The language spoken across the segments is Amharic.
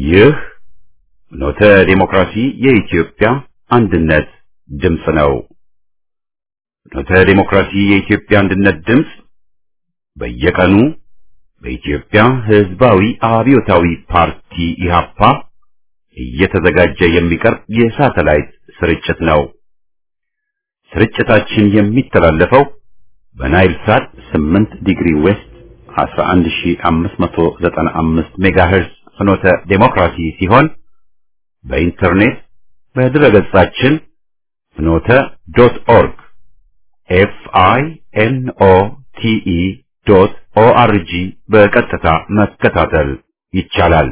ይህ ኖተ ዴሞክራሲ የኢትዮጵያ አንድነት ድምፅ ነው። ኖተ ዴሞክራሲ የኢትዮጵያ አንድነት ድምፅ በየቀኑ በኢትዮጵያ ሕዝባዊ አብዮታዊ ፓርቲ ኢህአፓ እየተዘጋጀ የሚቀርብ የሳተላይት ስርጭት ነው። ስርጭታችን የሚተላለፈው በናይል ሳት 8 ዲግሪ ዌስት 11595 ሜጋሄርዝ ፍኖተ ዴሞክራሲ ሲሆን በኢንተርኔት በድረገጻችን ፍኖተ ዶት ኦርግ ኤፍ አይ ኤን ኦ ቲ ኢ ዶት ኦ አር ጂ በቀጥታ መከታተል ይቻላል።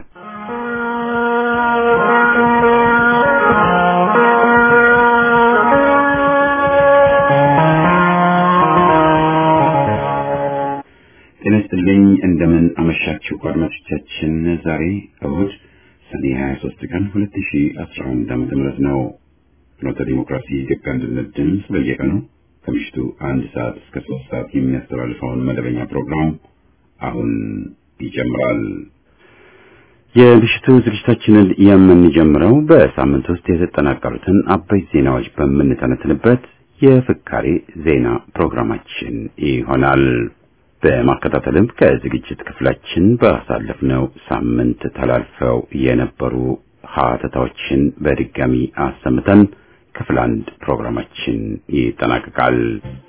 ጤና ይስጥልኝ። እንደምን አመሻችሁ አድማጮቻችን። ዛሬ እሁድ ሰኔ 23 ቀን 2011 ዓመተ ምህረት ነው። ፍኖተ ዲሞክራሲ የኢትዮጵያ አንድነት ድምፅ በየቀኑ ከምሽቱ አንድ ሰዓት እስከ ሶስት ሰዓት የሚያስተላልፈውን መደበኛ ፕሮግራም አሁን ይጀምራል። የምሽቱ ዝግጅታችንን የምንጀምረው በሳምንት ውስጥ የተጠናቀሩትን አበይት ዜናዎች በምንተነትንበት የፍካሬ ዜና ፕሮግራማችን ይሆናል። በማከታተልም ከዝግጅት ክፍላችን ባሳለፍነው ሳምንት ተላልፈው የነበሩ ሀተታዎችን በድጋሚ አሰምተን ክፍል አንድ ፕሮግራማችን ይጠናቀቃል።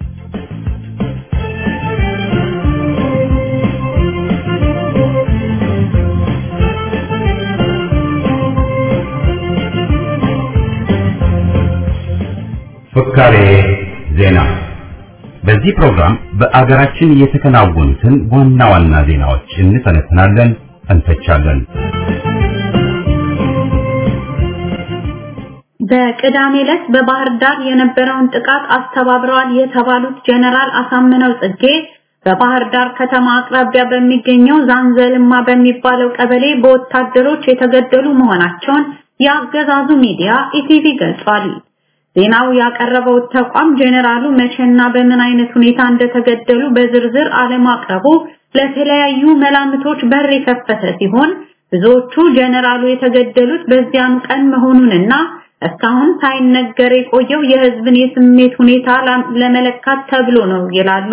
ፍካሬ ዜና በዚህ ፕሮግራም በአገራችን የተከናወኑትን ዋና ዋና ዜናዎች እንተነትናለን፣ እንተቻለን። በቅዳሜ ዕለት በባህር ዳር የነበረውን ጥቃት አስተባብረዋል የተባሉት ጀነራል አሳምነው ጽጌ በባህር ዳር ከተማ አቅራቢያ በሚገኘው ዛንዘልማ በሚባለው ቀበሌ በወታደሮች የተገደሉ መሆናቸውን የአገዛዙ ሚዲያ ኢቲቪ ገልጿል። ዜናው ያቀረበው ተቋም ጄኔራሉ መቼና በምን አይነት ሁኔታ እንደተገደሉ በዝርዝር አለማቅረቡ ለተለያዩ መላምቶች በር የከፈተ ሲሆን ብዙዎቹ ጄኔራሉ የተገደሉት በዚያኑ ቀን መሆኑንና እስካሁን ሳይነገር የቆየው የሕዝብን የስሜት ሁኔታ ለመለካት ተብሎ ነው ይላሉ።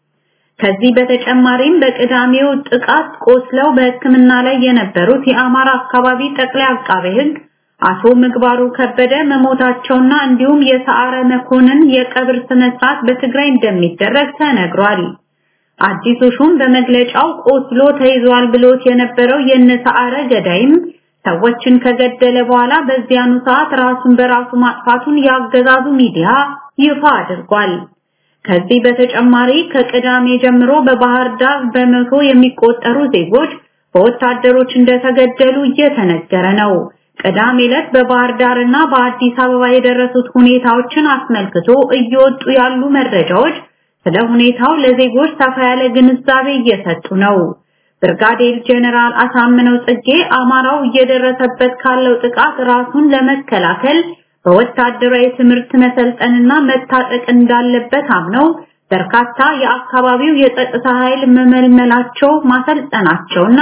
ከዚህ በተጨማሪም በቅዳሜው ጥቃት ቆስለው በሕክምና ላይ የነበሩት የአማራ አካባቢ ጠቅላይ አቃቤ ሕግ አቶ ምግባሩ ከበደ መሞታቸውና እንዲሁም የሰዓረ መኮንን የቀብር ስነ ስርዓት በትግራይ እንደሚደረግ ተነግሯል። አዲሱ ሹም በመግለጫው ቆስሎ ተይዟል ብሎት የነበረው የነሰዓረ ገዳይም ሰዎችን ከገደለ በኋላ በዚያኑ ሰዓት ራሱን በራሱ ማጥፋቱን ያገዛዙ ሚዲያ ይፋ አድርጓል። ከዚህ በተጨማሪ ከቅዳሜ ጀምሮ በባህር ዳር በመቶ የሚቆጠሩ ዜጎች በወታደሮች እንደተገደሉ እየተነገረ ነው። ቅዳሜ ዕለት በባህር ዳርና በአዲስ አበባ የደረሱት ሁኔታዎችን አስመልክቶ እየወጡ ያሉ መረጃዎች ስለ ሁኔታው ለዜጎች ሰፋ ያለ ግንዛቤ እየሰጡ ነው። ብርጋዴር ጄኔራል አሳምነው ጽጌ አማራው እየደረሰበት ካለው ጥቃት ራሱን ለመከላከል በወታደራዊ ትምህርት መሰልጠንና መታጠቅ እንዳለበት አምነው በርካታ የአካባቢው የጸጥታ ኃይል መመልመላቸው ማሰልጠናቸውና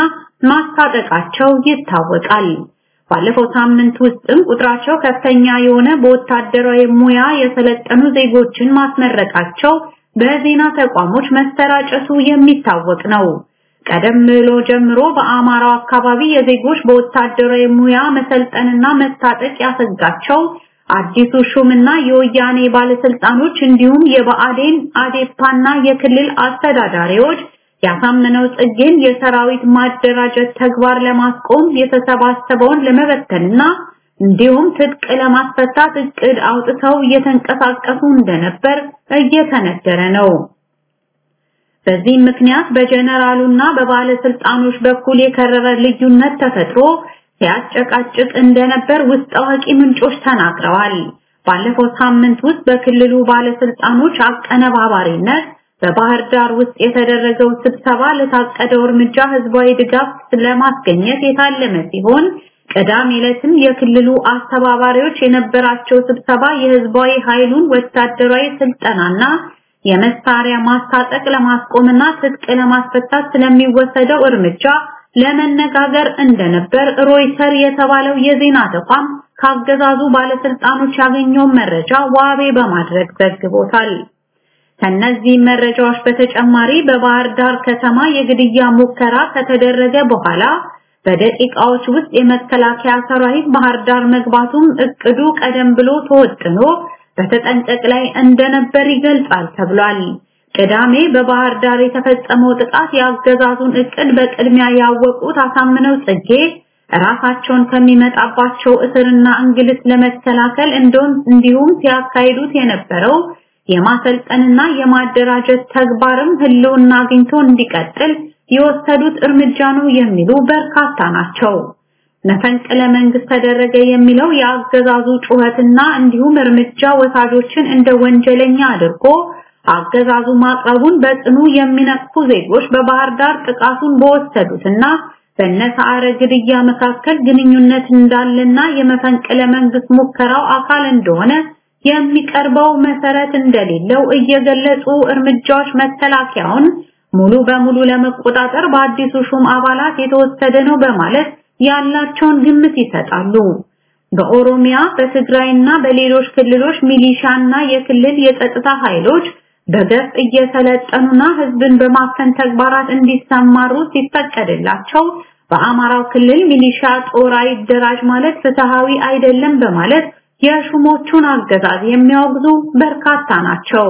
ማስታጠቃቸው ይታወቃል። ባለፈው ሳምንት ውስጥም ቁጥራቸው ከፍተኛ የሆነ በወታደራዊ ሙያ የሰለጠኑ ዜጎችን ማስመረቃቸው በዜና ተቋሞች መሰራጨቱ የሚታወቅ ነው። ቀደም ብሎ ጀምሮ በአማራው አካባቢ የዜጎች በወታደራዊ ሙያ መሰልጠንና መታጠቅ ያሰጋቸው አዲሱ ሹምና የወያኔ ባለስልጣኖች እንዲሁም የብአዴን አዴፓና የክልል አስተዳዳሪዎች ያሳመነው ጽጌን የሰራዊት ማደራጀት ተግባር ለማስቆም የተሰባሰበውን ለመበተንና እንዲሁም ትጥቅ ለማስፈታት እቅድ አውጥተው እየተንቀሳቀሱ እንደነበር እየተነገረ ነው። በዚህ ምክንያት በጀነራሉና በባለስልጣኖች በኩል የከረረ ልዩነት ተፈጥሮ ሲያጨቃጭቅ እንደነበር ውስጥ አዋቂ ምንጮች ተናግረዋል። ባለፈው ሳምንት ውስጥ በክልሉ ባለስልጣኖች አቀነባባሪነት በባህር ዳር ውስጥ የተደረገው ስብሰባ ለታቀደው እርምጃ ህዝባዊ ድጋፍ ለማስገኘት የታለመ ሲሆን ቅዳሜ ዕለትም የክልሉ አስተባባሪዎች የነበራቸው ስብሰባ የህዝባዊ ኃይሉን ወታደራዊ ስልጠናና የመሳሪያ ማስታጠቅ ለማስቆምና ትጥቅ ለማስፈታት ስለሚወሰደው እርምጃ ለመነጋገር እንደነበር ሮይተር የተባለው የዜና ተቋም ካገዛዙ ባለስልጣኖች ያገኘውን መረጃ ዋቤ በማድረግ ዘግቦታል። ከነዚህ መረጃዎች በተጨማሪ በባህር ዳር ከተማ የግድያ ሙከራ ከተደረገ በኋላ በደቂቃዎች ውስጥ የመከላከያ ሰራዊት ባህር ዳር መግባቱም እቅዱ ቀደም ብሎ ተወጥኖ በተጠንቀቅ ላይ እንደነበር ይገልጻል ተብሏል። ቅዳሜ በባህር ዳር የተፈጸመው ጥቃት የአገዛዙን እቅድ በቅድሚያ ያወቁት አሳምነው ጽጌ ራሳቸውን ከሚመጣባቸው እስርና እንግልት ለመከላከል እንደውም እንዲሁም ሲያካሂዱት የነበረው የማሰልጠንና የማደራጀት ተግባርም ህልውና አግኝቶ እንዲቀጥል የወሰዱት እርምጃ ነው የሚሉ በርካታ ናቸው። መፈንቅለ መንግስት ተደረገ የሚለው የአገዛዙ ጩኸትና እንዲሁም እርምጃ ወሳጆችን እንደ ወንጀለኛ አድርጎ አገዛዙ ማቅረቡን በጽኑ የሚነቅፉ ዜጎች በባህር ዳር ጥቃቱን በወሰዱትና በነሳረ ግድያ መካከል ግንኙነት እንዳለና የመፈንቅለ መንግስት ሙከራው አካል እንደሆነ የሚቀርበው መሰረት እንደሌለው እየገለጹ እርምጃዎች መከላከያውን ሙሉ በሙሉ ለመቆጣጠር በአዲሱ ሹም አባላት የተወሰደ ነው በማለት ያላቸውን ግምት ይሰጣሉ። በኦሮሚያ በትግራይና በሌሎች ክልሎች ሚሊሻና የክልል የጸጥታ ኃይሎች በገፍ እየሰለጠኑና ህዝብን በማፈን ተግባራት እንዲሰማሩ ሲፈቀድላቸው በአማራው ክልል ሚሊሻ ጦር አይደራጅ ማለት ፍትሃዊ አይደለም በማለት የሹሞቹን አገዛዝ የሚያወግዙ በርካታ ናቸው።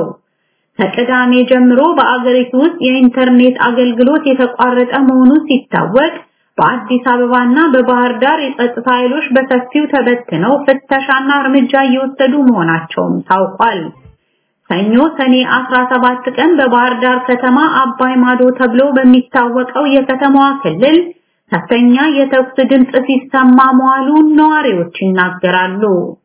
ከቅዳሜ ጀምሮ በአገሪቱ ውስጥ የኢንተርኔት አገልግሎት የተቋረጠ መሆኑ ሲታወቅ በአዲስ አበባና በባህር ዳር የጸጥታ ኃይሎች በሰፊው ተበትነው ፍተሻና እርምጃ እየወሰዱ መሆናቸውም ታውቋል። ሰኞ ሰኔ 17 ቀን በባህር ዳር ከተማ አባይ ማዶ ተብሎ በሚታወቀው የከተማዋ ክልል ከፍተኛ የተኩስ ድምፅ ሲሰማ መዋሉን ነዋሪዎች ይናገራሉ።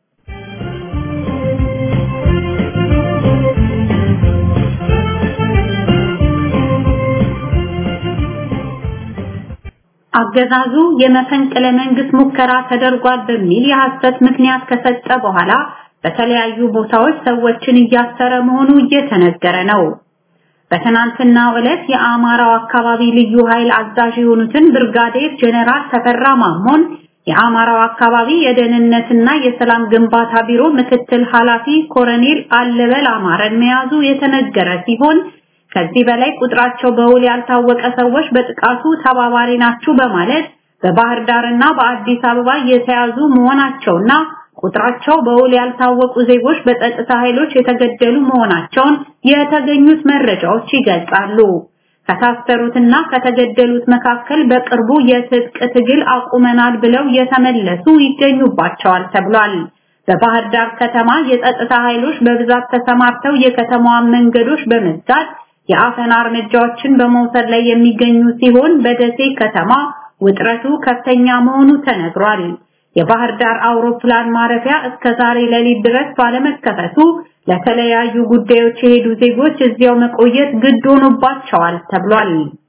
አገዛዙ የመፈንቅለ መንግስት ሙከራ ተደርጓል በሚል የሐሰት ምክንያት ከሰጠ በኋላ በተለያዩ ቦታዎች ሰዎችን እያሰረ መሆኑ እየተነገረ ነው። በትናንትናው ዕለት የአማራው አካባቢ ልዩ ኃይል አዛዥ የሆኑትን ብርጋዴር ጀነራል ተፈራ ማሞን የአማራው አካባቢ የደህንነትና የሰላም ግንባታ ቢሮ ምክትል ኃላፊ ኮሎኔል አለበል አማረን መያዙ የተነገረ ሲሆን ከዚህ በላይ ቁጥራቸው በውል ያልታወቀ ሰዎች በጥቃቱ ተባባሪ ናችሁ በማለት በባህር ዳርና በአዲስ አበባ የተያዙ መሆናቸውና ቁጥራቸው በውል ያልታወቁ ዜጎች በጸጥታ ኃይሎች የተገደሉ መሆናቸውን የተገኙት መረጃዎች ይገልጻሉ። ከታሰሩትና ከተገደሉት መካከል በቅርቡ የትጥቅ ትግል አቁመናል ብለው የተመለሱ ይገኙባቸዋል ተብሏል። በባህር ዳር ከተማ የጸጥታ ኃይሎች በብዛት ተሰማርተው የከተማዋን መንገዶች በመዝጋት የአፈና እርምጃዎችን በመውሰድ ላይ የሚገኙ ሲሆን በደሴ ከተማ ውጥረቱ ከፍተኛ መሆኑ ተነግሯል። የባህር ዳር አውሮፕላን ማረፊያ እስከ ዛሬ ሌሊት ድረስ ባለመከፈቱ ለተለያዩ ጉዳዮች የሄዱ ዜጎች እዚያው መቆየት ግድ ሆኖባቸዋል ተብሏል።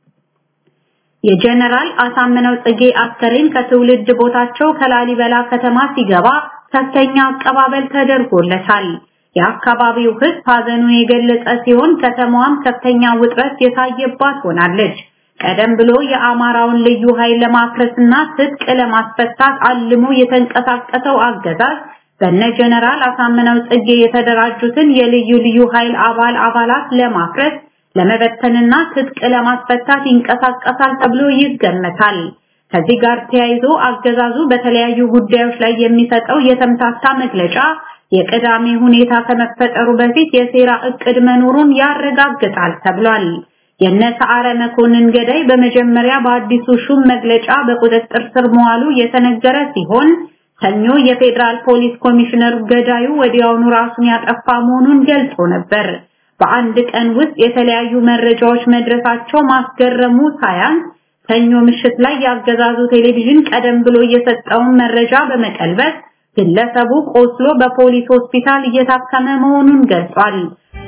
የጀነራል አሳምነው ጽጌ አስከሬን ከትውልድ ቦታቸው ከላሊበላ ከተማ ሲገባ ከፍተኛ አቀባበል ተደርጎለታል። የአካባቢው ሕዝብ ሀዘኑን የገለጸ ሲሆን ከተማዋም ከፍተኛ ውጥረት የታየባት ሆናለች። ቀደም ብሎ የአማራውን ልዩ ኃይል ለማፍረስና ትጥቅ ለማስፈታት አልሞ የተንቀሳቀሰው አገዛዝ በነ ጀነራል አሳምነው ጽጌ የተደራጁትን የልዩ ልዩ ኃይል አባል አባላት ለማፍረስ ለመበተንና ትጥቅ ለማስፈታት ይንቀሳቀሳል ተብሎ ይገመታል። ከዚህ ጋር ተያይዞ አገዛዙ በተለያዩ ጉዳዮች ላይ የሚሰጠው የተምታታ መግለጫ የቅዳሜ ሁኔታ ከመፈጠሩ በፊት የሴራ እቅድ መኖሩን ያረጋግጣል ተብሏል። የነ ሰዓረ መኮንን ገዳይ በመጀመሪያ በአዲሱ ሹም መግለጫ በቁጥጥር ስር መዋሉ የተነገረ ሲሆን ሰኞ የፌዴራል ፖሊስ ኮሚሽነር ገዳዩ ወዲያውኑ ራሱን ያጠፋ መሆኑን ገልጾ ነበር። በአንድ ቀን ውስጥ የተለያዩ መረጃዎች መድረሳቸው ማስገረሙ ሳያንስ ሰኞ ምሽት ላይ ያገዛዙ ቴሌቪዥን ቀደም ብሎ የሰጠውን መረጃ በመቀልበስ ግለሰቡ ቆስሎ በፖሊስ ሆስፒታል እየታከመ መሆኑን ገልጿል።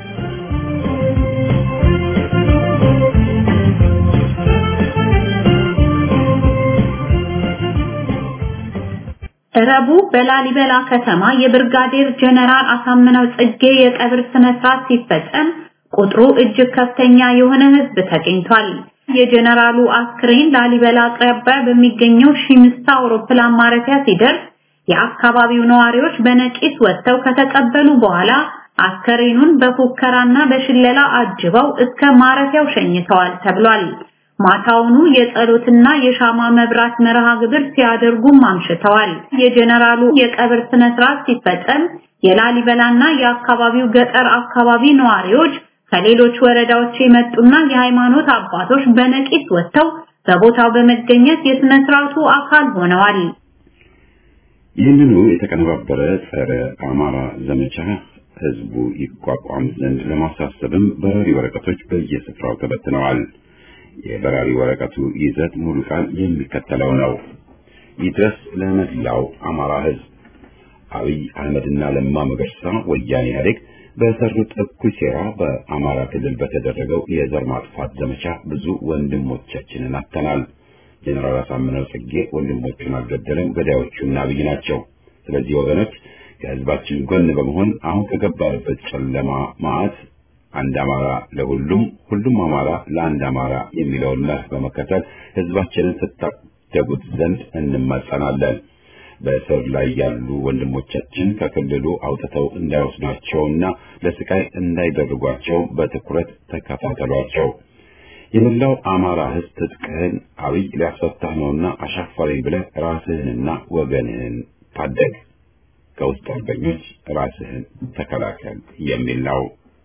ረቡዕ በላሊበላ ከተማ የብርጋዴር ጀነራል አሳምነው ጽጌ የቀብር ስነ ስርዓት ሲፈጸም ቁጥሩ እጅግ ከፍተኛ የሆነ ሕዝብ ተገኝቷል። የጀነራሉ አስክሬን ላሊበላ አቅራቢያ በሚገኘው ሺምስታ አውሮፕላን ማረፊያ ሲደርስ የአካባቢው ነዋሪዎች በነቂስ ወጥተው ከተቀበሉ በኋላ አስከሬኑን በፉከራና በሽለላ አጅበው እስከ ማረፊያው ሸኝተዋል ተብሏል። ማታውኑ የጸሎትና የሻማ መብራት መርሃ ግብር ሲያደርጉም አምሽተዋል። የጀነራሉ የቀብር ስነ ስርዓት ሲፈጸም የላሊበላና የአካባቢው ገጠር አካባቢ ነዋሪዎች ከሌሎች ወረዳዎች የመጡና የሃይማኖት አባቶች በነቂስ ወጥተው በቦታው በመገኘት የስነ ስርዓቱ አካል ሆነዋል። ይህንኑ የተቀነባበረ ጸረ አማራ ዘመቻ ህዝቡ ይቋቋም ዘንድ ለማሳሰብም በራሪ ወረቀቶች በየስፍራው ተበትነዋል። የበራሪ ወረቀቱ ይዘት ሙሉ ቃል የሚከተለው ነው። ይድረስ ለመላው አማራ ህዝብ አብይ አህመድና ለማ መገርሳ ወያኔ ኢህአዴግ በሰሩት እኩይ ሴራ በአማራ ክልል በተደረገው የዘር ማጥፋት ዘመቻ ብዙ ወንድሞቻችንን አጥተናል። ጀነራል አሳምነው ጽጌ ወንድሞቹን አልገደለም፣ ገዳዮቹና አብይ ናቸው። ስለዚህ ወገኖች ከህዝባችን ጎን በመሆን አሁን ከገባንበት ጨለማ ማዕት አንድ አማራ ለሁሉም ሁሉም አማራ ለአንድ አማራ የሚለውን መርህ በመከተል ህዝባችንን ስታደጉት ዘንድ እንማጸናለን። በእስር ላይ ያሉ ወንድሞቻችን ከክልሉ አውጥተው እንዳይወስዷቸውና ለስቃይ እንዳይደርጓቸው በትኩረት ተከታተሏቸው። የመላው አማራ ህዝብ ትጥቅህን አብይ ሊያስፈታህ ነውና አሻፈረኝ ብለህ ራስህንና ወገንህን ታደግ፣ ከውስጥ አርበኞች ራስህን ተከላከል የሚል ነው።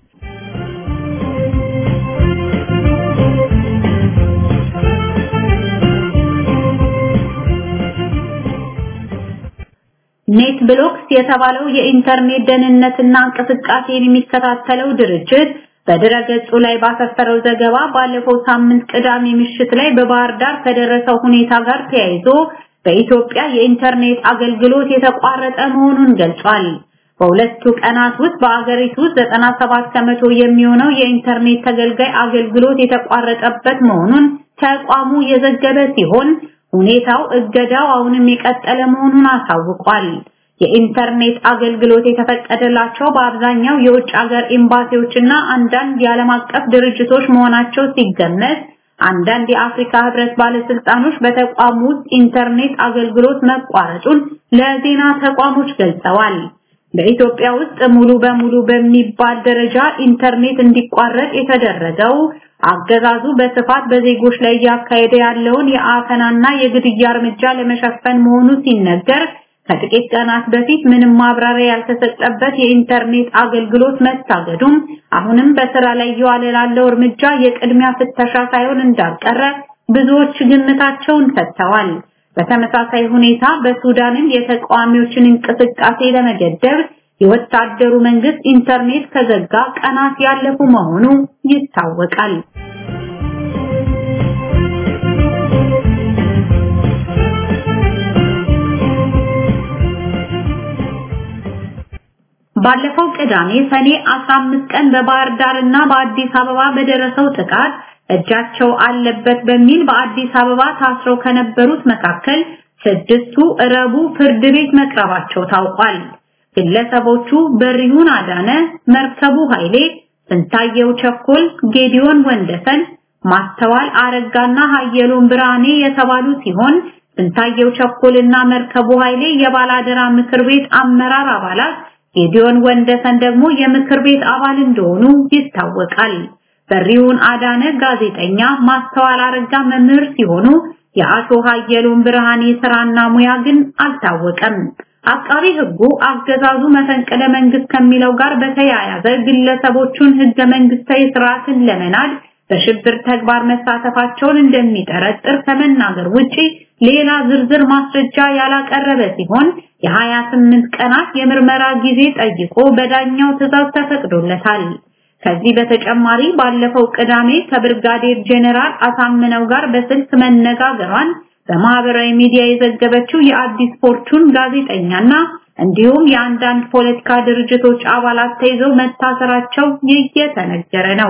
ኔት ብሎክስ የተባለው የኢንተርኔት ደህንነትና እንቅስቃሴን የሚከታተለው ድርጅት በድረገጹ ላይ ባሰፈረው ዘገባ ባለፈው ሳምንት ቅዳሜ ምሽት ላይ በባህር ዳር ከደረሰው ሁኔታ ጋር ተያይዞ በኢትዮጵያ የኢንተርኔት አገልግሎት የተቋረጠ መሆኑን ገልጿል። በሁለቱ ቀናት ውስጥ በአገሪቱ 97 ከመቶ የሚሆነው የኢንተርኔት ተገልጋይ አገልግሎት የተቋረጠበት መሆኑን ተቋሙ የዘገበ ሲሆን ሁኔታው እገዳው አሁንም የቀጠለ መሆኑን አሳውቋል። የኢንተርኔት አገልግሎት የተፈቀደላቸው በአብዛኛው የውጭ ሀገር ኤምባሲዎችና አንዳንድ የዓለም አቀፍ ድርጅቶች መሆናቸው ሲገመት አንዳንድ የአፍሪካ ህብረት ባለስልጣኖች በተቋሙ ውስጥ ኢንተርኔት አገልግሎት መቋረጡን ለዜና ተቋሞች ገልጸዋል። በኢትዮጵያ ውስጥ ሙሉ በሙሉ በሚባል ደረጃ ኢንተርኔት እንዲቋረጥ የተደረገው አገዛዙ በስፋት በዜጎች ላይ እያካሄደ ያለውን የአፈናና የግድያ እርምጃ ለመሸፈን መሆኑ ሲነገር ከጥቂት ቀናት በፊት ምንም ማብራሪያ ያልተሰጠበት የኢንተርኔት አገልግሎት መታገዱም አሁንም በስራ ላይ እየዋለ ላለው እርምጃ የቅድሚያ ፍተሻ ሳይሆን እንዳልቀረ ብዙዎች ግምታቸውን ሰጥተዋል። በተመሳሳይ ሁኔታ በሱዳንም የተቃዋሚዎችን እንቅስቃሴ ለመገደብ የወታደሩ መንግስት ኢንተርኔት ከዘጋ ቀናት ያለፉ መሆኑ ይታወቃል። ባለፈው ቅዳሜ ሰኔ 15 ቀን በባህር ዳር እና በአዲስ አበባ በደረሰው ጥቃት እጃቸው አለበት በሚል በአዲስ አበባ ታስረው ከነበሩት መካከል ስድስቱ ረቡ ፍርድ ቤት መቅረባቸው ታውቋል። ግለሰቦቹ በሪሁን አዳነ፣ መርከቡ ኃይሌ፣ ስንታየው ቸኮል፣ ጌዲዮን ወንደሰን፣ ማስተዋል አረጋና ሀየሎም ብርሃኔ የተባሉ ሲሆን ስንታየው ቸኮልና መርከቡ ኃይሌ የባላደራ ምክር ቤት አመራር አባላት ጌዲዮን ወንደሰን ደግሞ የምክር ቤት አባል እንደሆኑ ይታወቃል። በሪውን አዳነ ጋዜጠኛ፣ ማስተዋል አረጋ መምህር ሲሆኑ የአቶ ሀየሎም ብርሃኔ ስራና ሙያ ግን አልታወቀም። አቃቢ ሕጉ አገዛዙ መፈንቅለ መንግስት ከሚለው ጋር በተያያዘ ግለሰቦቹን ህገ መንግስታዊ ስርዓትን ለመናድ በሽብር ተግባር መሳተፋቸውን እንደሚጠረጥር ከመናገር ውጪ ሌላ ዝርዝር ማስረጃ ያላቀረበ ሲሆን የ28 ቀናት የምርመራ ጊዜ ጠይቆ በዳኛው ትዕዛዝ ተፈቅዶለታል። ከዚህ በተጨማሪ ባለፈው ቅዳሜ ከብርጋዴር ጄኔራል አሳምነው ጋር በስልክ መነጋገሯን በማህበራዊ ሚዲያ የዘገበችው የአዲስ ፎርቹን ጋዜጠኛና እንዲሁም የአንዳንድ ፖለቲካ ድርጅቶች አባላት ተይዘው መታሰራቸው እየተነገረ ነው።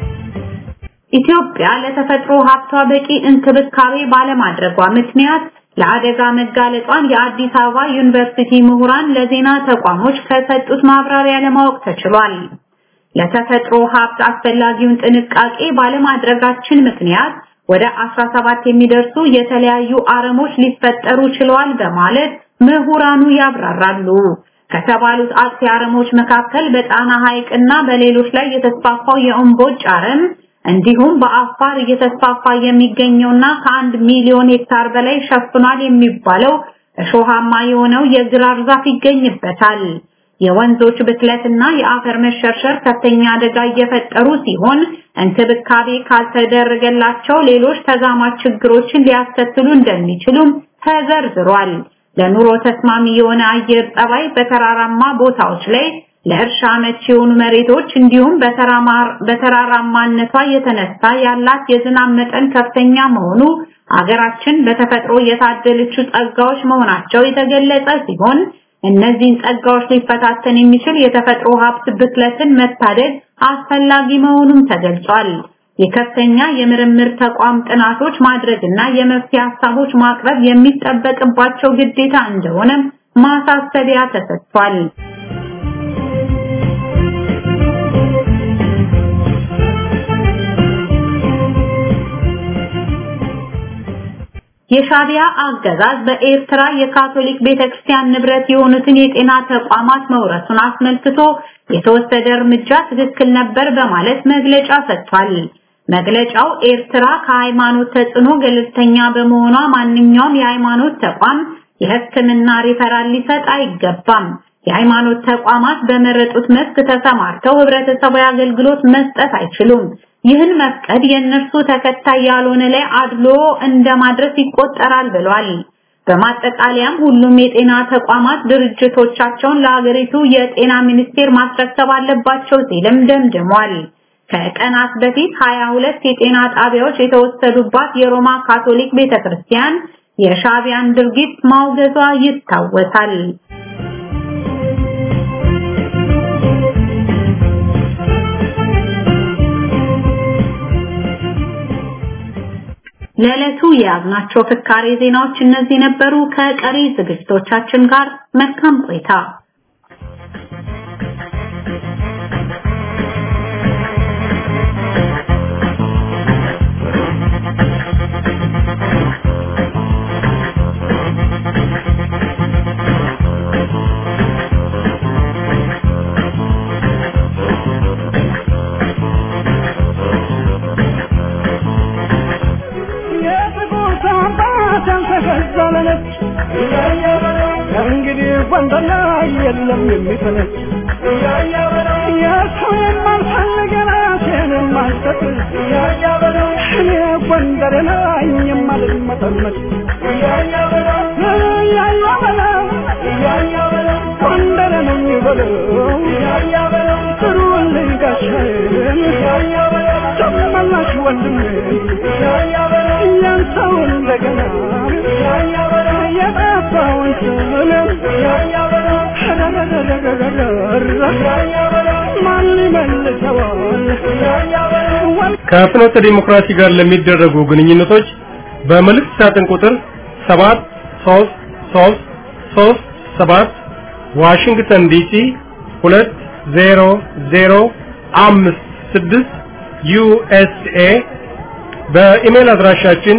ኢትዮጵያ ለተፈጥሮ ሀብቷ በቂ እንክብካቤ ባለማድረጓ ምክንያት ለአደጋ መጋለጧን የአዲስ አበባ ዩኒቨርሲቲ ምሁራን ለዜና ተቋሞች ከሰጡት ማብራሪያ ለማወቅ ተችሏል። ለተፈጥሮ ሀብት አስፈላጊውን ጥንቃቄ ባለማድረጋችን ምክንያት ወደ 17 የሚደርሱ የተለያዩ አረሞች ሊፈጠሩ ችለዋል በማለት ምሁራኑ ያብራራሉ። ከተባሉት አጥፊ አረሞች መካከል በጣና ሐይቅና በሌሎች ላይ የተስፋፋው የእምቦጭ አረም እንዲሁም በአፋር እየተስፋፋ የሚገኘውና ከአንድ ሚሊዮን ሄክታር በላይ ሸፍኗል የሚባለው እሾሃማ የሆነው የግራር ዛፍ ይገኝበታል። የወንዞች ብክለትና የአፈር መሸርሸር ከፍተኛ አደጋ እየፈጠሩ ሲሆን እንክብካቤ ካልተደረገላቸው ሌሎች ተዛማች ችግሮችን ሊያስከትሉ እንደሚችሉም ተዘርዝሯል። ለኑሮ ተስማሚ የሆነ አየር ጠባይ በተራራማ ቦታዎች ላይ ለእርሻ መቼ የሆኑ መሬቶች እንዲሁም በተራራማነቷ የተነሳ ያላት የዝናብ መጠን ከፍተኛ መሆኑ አገራችን በተፈጥሮ የታደለችው ጸጋዎች መሆናቸው የተገለጸ ሲሆን እነዚህን ጸጋዎች ሊፈታተን የሚችል የተፈጥሮ ሀብት ብክለትን መታደግ አስፈላጊ መሆኑም ተገልጿል። የከፍተኛ የምርምር ተቋም ጥናቶች ማድረግና የመፍትሄ ሀሳቦች ማቅረብ የሚጠበቅባቸው ግዴታ እንደሆነም ማሳሰቢያ ተሰጥቷል። የሻቢያ አገዛዝ በኤርትራ የካቶሊክ ቤተክርስቲያን ንብረት የሆኑትን የጤና ተቋማት መውረሱን አስመልክቶ የተወሰደ እርምጃ ትክክል ነበር በማለት መግለጫ ሰጥቷል። መግለጫው ኤርትራ ከሃይማኖት ተጽዕኖ ገለልተኛ በመሆኗ ማንኛውም የሃይማኖት ተቋም የሕክምና ሪፈራል ሊሰጥ አይገባም። የሃይማኖት ተቋማት በመረጡት መስክ ተሰማርተው ህብረተሰባዊ አገልግሎት መስጠት አይችሉም። ይህን መፍቀድ የእነርሱ ተከታይ ያልሆነ ላይ አድሎ እንደማድረስ ይቆጠራል ብሏል። በማጠቃለያም ሁሉም የጤና ተቋማት ድርጅቶቻቸውን ለሀገሪቱ የጤና ሚኒስቴር ማስረከብ አለባቸው ሲልም ደምድሟል። ከቀናት በፊት 22 የጤና ጣቢያዎች የተወሰዱባት የሮማ ካቶሊክ ቤተክርስቲያን የሻቢያን ድርጊት ማውገዟ ይታወሳል። ለዕለቱ የያዝናቸው ፍካሬ ዜናዎች እነዚህ ነበሩ። ከቀሪ ዝግጅቶቻችን ጋር መልካም ቆይታ። እንግዲህ ጎንደር ላይ የለም የሚፈለግ የእሱ የማልፈልግ ራሴን የማልሰጥ እኔ ጎንደር ላይ የማልመጠመጥ እያያ በለው ጎንደር ነኝ በለው ጥሩልኝ ጋሻዬን ተመላሽ ወንድሜ ያንተው እንደገና የጠፋውን ማን ይመልሰዋል? ከፍኖተ ዲሞክራሲ ጋር ለሚደረጉ ግንኙነቶች በመልእክት ሳጥን ቁጥር 73337 ዋሽንግተን ዲሲ 20056 ዩኤስኤ በኢሜል አድራሻችን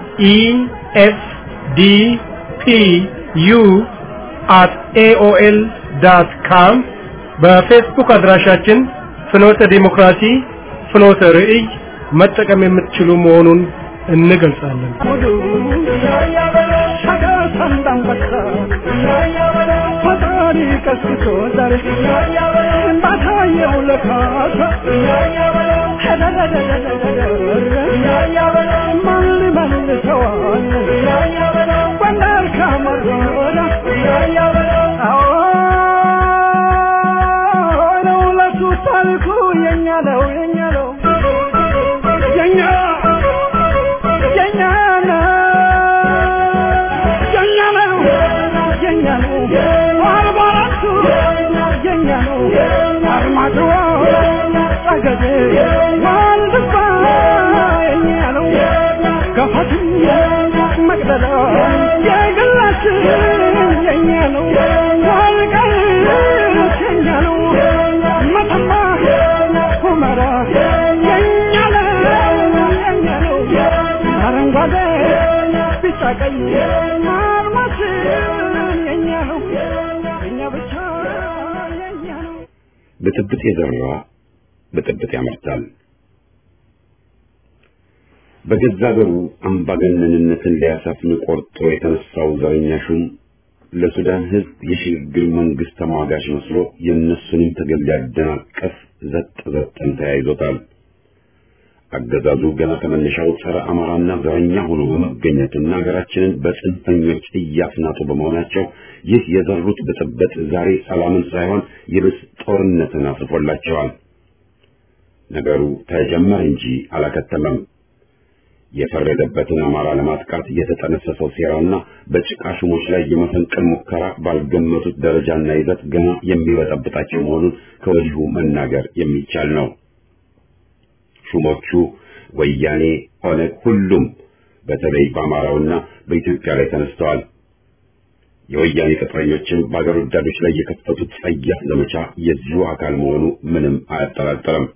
efdpu@aol.com በፌስቡክ አድራሻችን ፍኖተ ዲሞክራሲ ፍኖተ ርዕይ መጠቀም የምትችሉ መሆኑን እንገልጻለን። ፈጣሪ ቀስቅሶ ዛሬ ባታየው ለካሳ ማን ሊመልሰዋል? ጎንደር ከመሮዳ አዎ ነው ለሱ ታሪኩ የኛ ነው የኛ ነው የኛ የኛ ነው የኛ ነው የኛ ነው አርባ አራቱ የኛ ነው አርማጭሆ ጠገዴ ዋልድባ የኛ ነው ገፋቱ ይበለው የግላችን የኛ ነው ወልቃይት የኛ ነው መተማ ሁመራ የኛ ነው የኛ ነው አረንጓዴ ቢጫ ቀይ አርማችን የኛ ነው የኛ ብቻ የኛ ነው ብጥብጥ የዘራ ብጥብጥ ያመርታል። በገዛ ሀገሩ አምባገነንነትን ሊያሰፍን ቆርጦ የተነሳው ዘረኛ ሹም ለሱዳን ሕዝብ የሽግግር መንግስት ተሟጋች መስሎ የእነሱንም ትግል ሊያደናቀፍ ዘጥ ዘጠን ተያይዞታል። አገዛዙ ገና ከመነሻው ጸረ አማራና ዘረኛ ሆኖ በመገኘትና ሀገራችንን በጽንፈኞች እያስናጡ በመሆናቸው ይህ የዘሩት ብጥብጥ ዛሬ ሰላምን ሳይሆን ይብስ ጦርነትን አስፎላቸዋል። ነገሩ ተጀመረ እንጂ አላከተመም። የፈረደበትን አማራ ለማጥቃት የተጠነሰሰው ሴራና በጭቃ ሹሞች ላይ የመፈንቅል ሙከራ ባልገመቱት ደረጃና ይዘት ገና የሚበጠብጣቸው መሆኑን ከወዲሁ መናገር የሚቻል ነው። ሹሞቹ ወያኔ፣ ኦነግ፣ ሁሉም በተለይ በአማራውና በኢትዮጵያ ላይ ተነስተዋል። የወያኔ ቅጥረኞችን በአገር ወዳዶች ላይ የከፈቱት ጸያፍ ዘመቻ የዚሁ አካል መሆኑ ምንም አያጠራጥርም።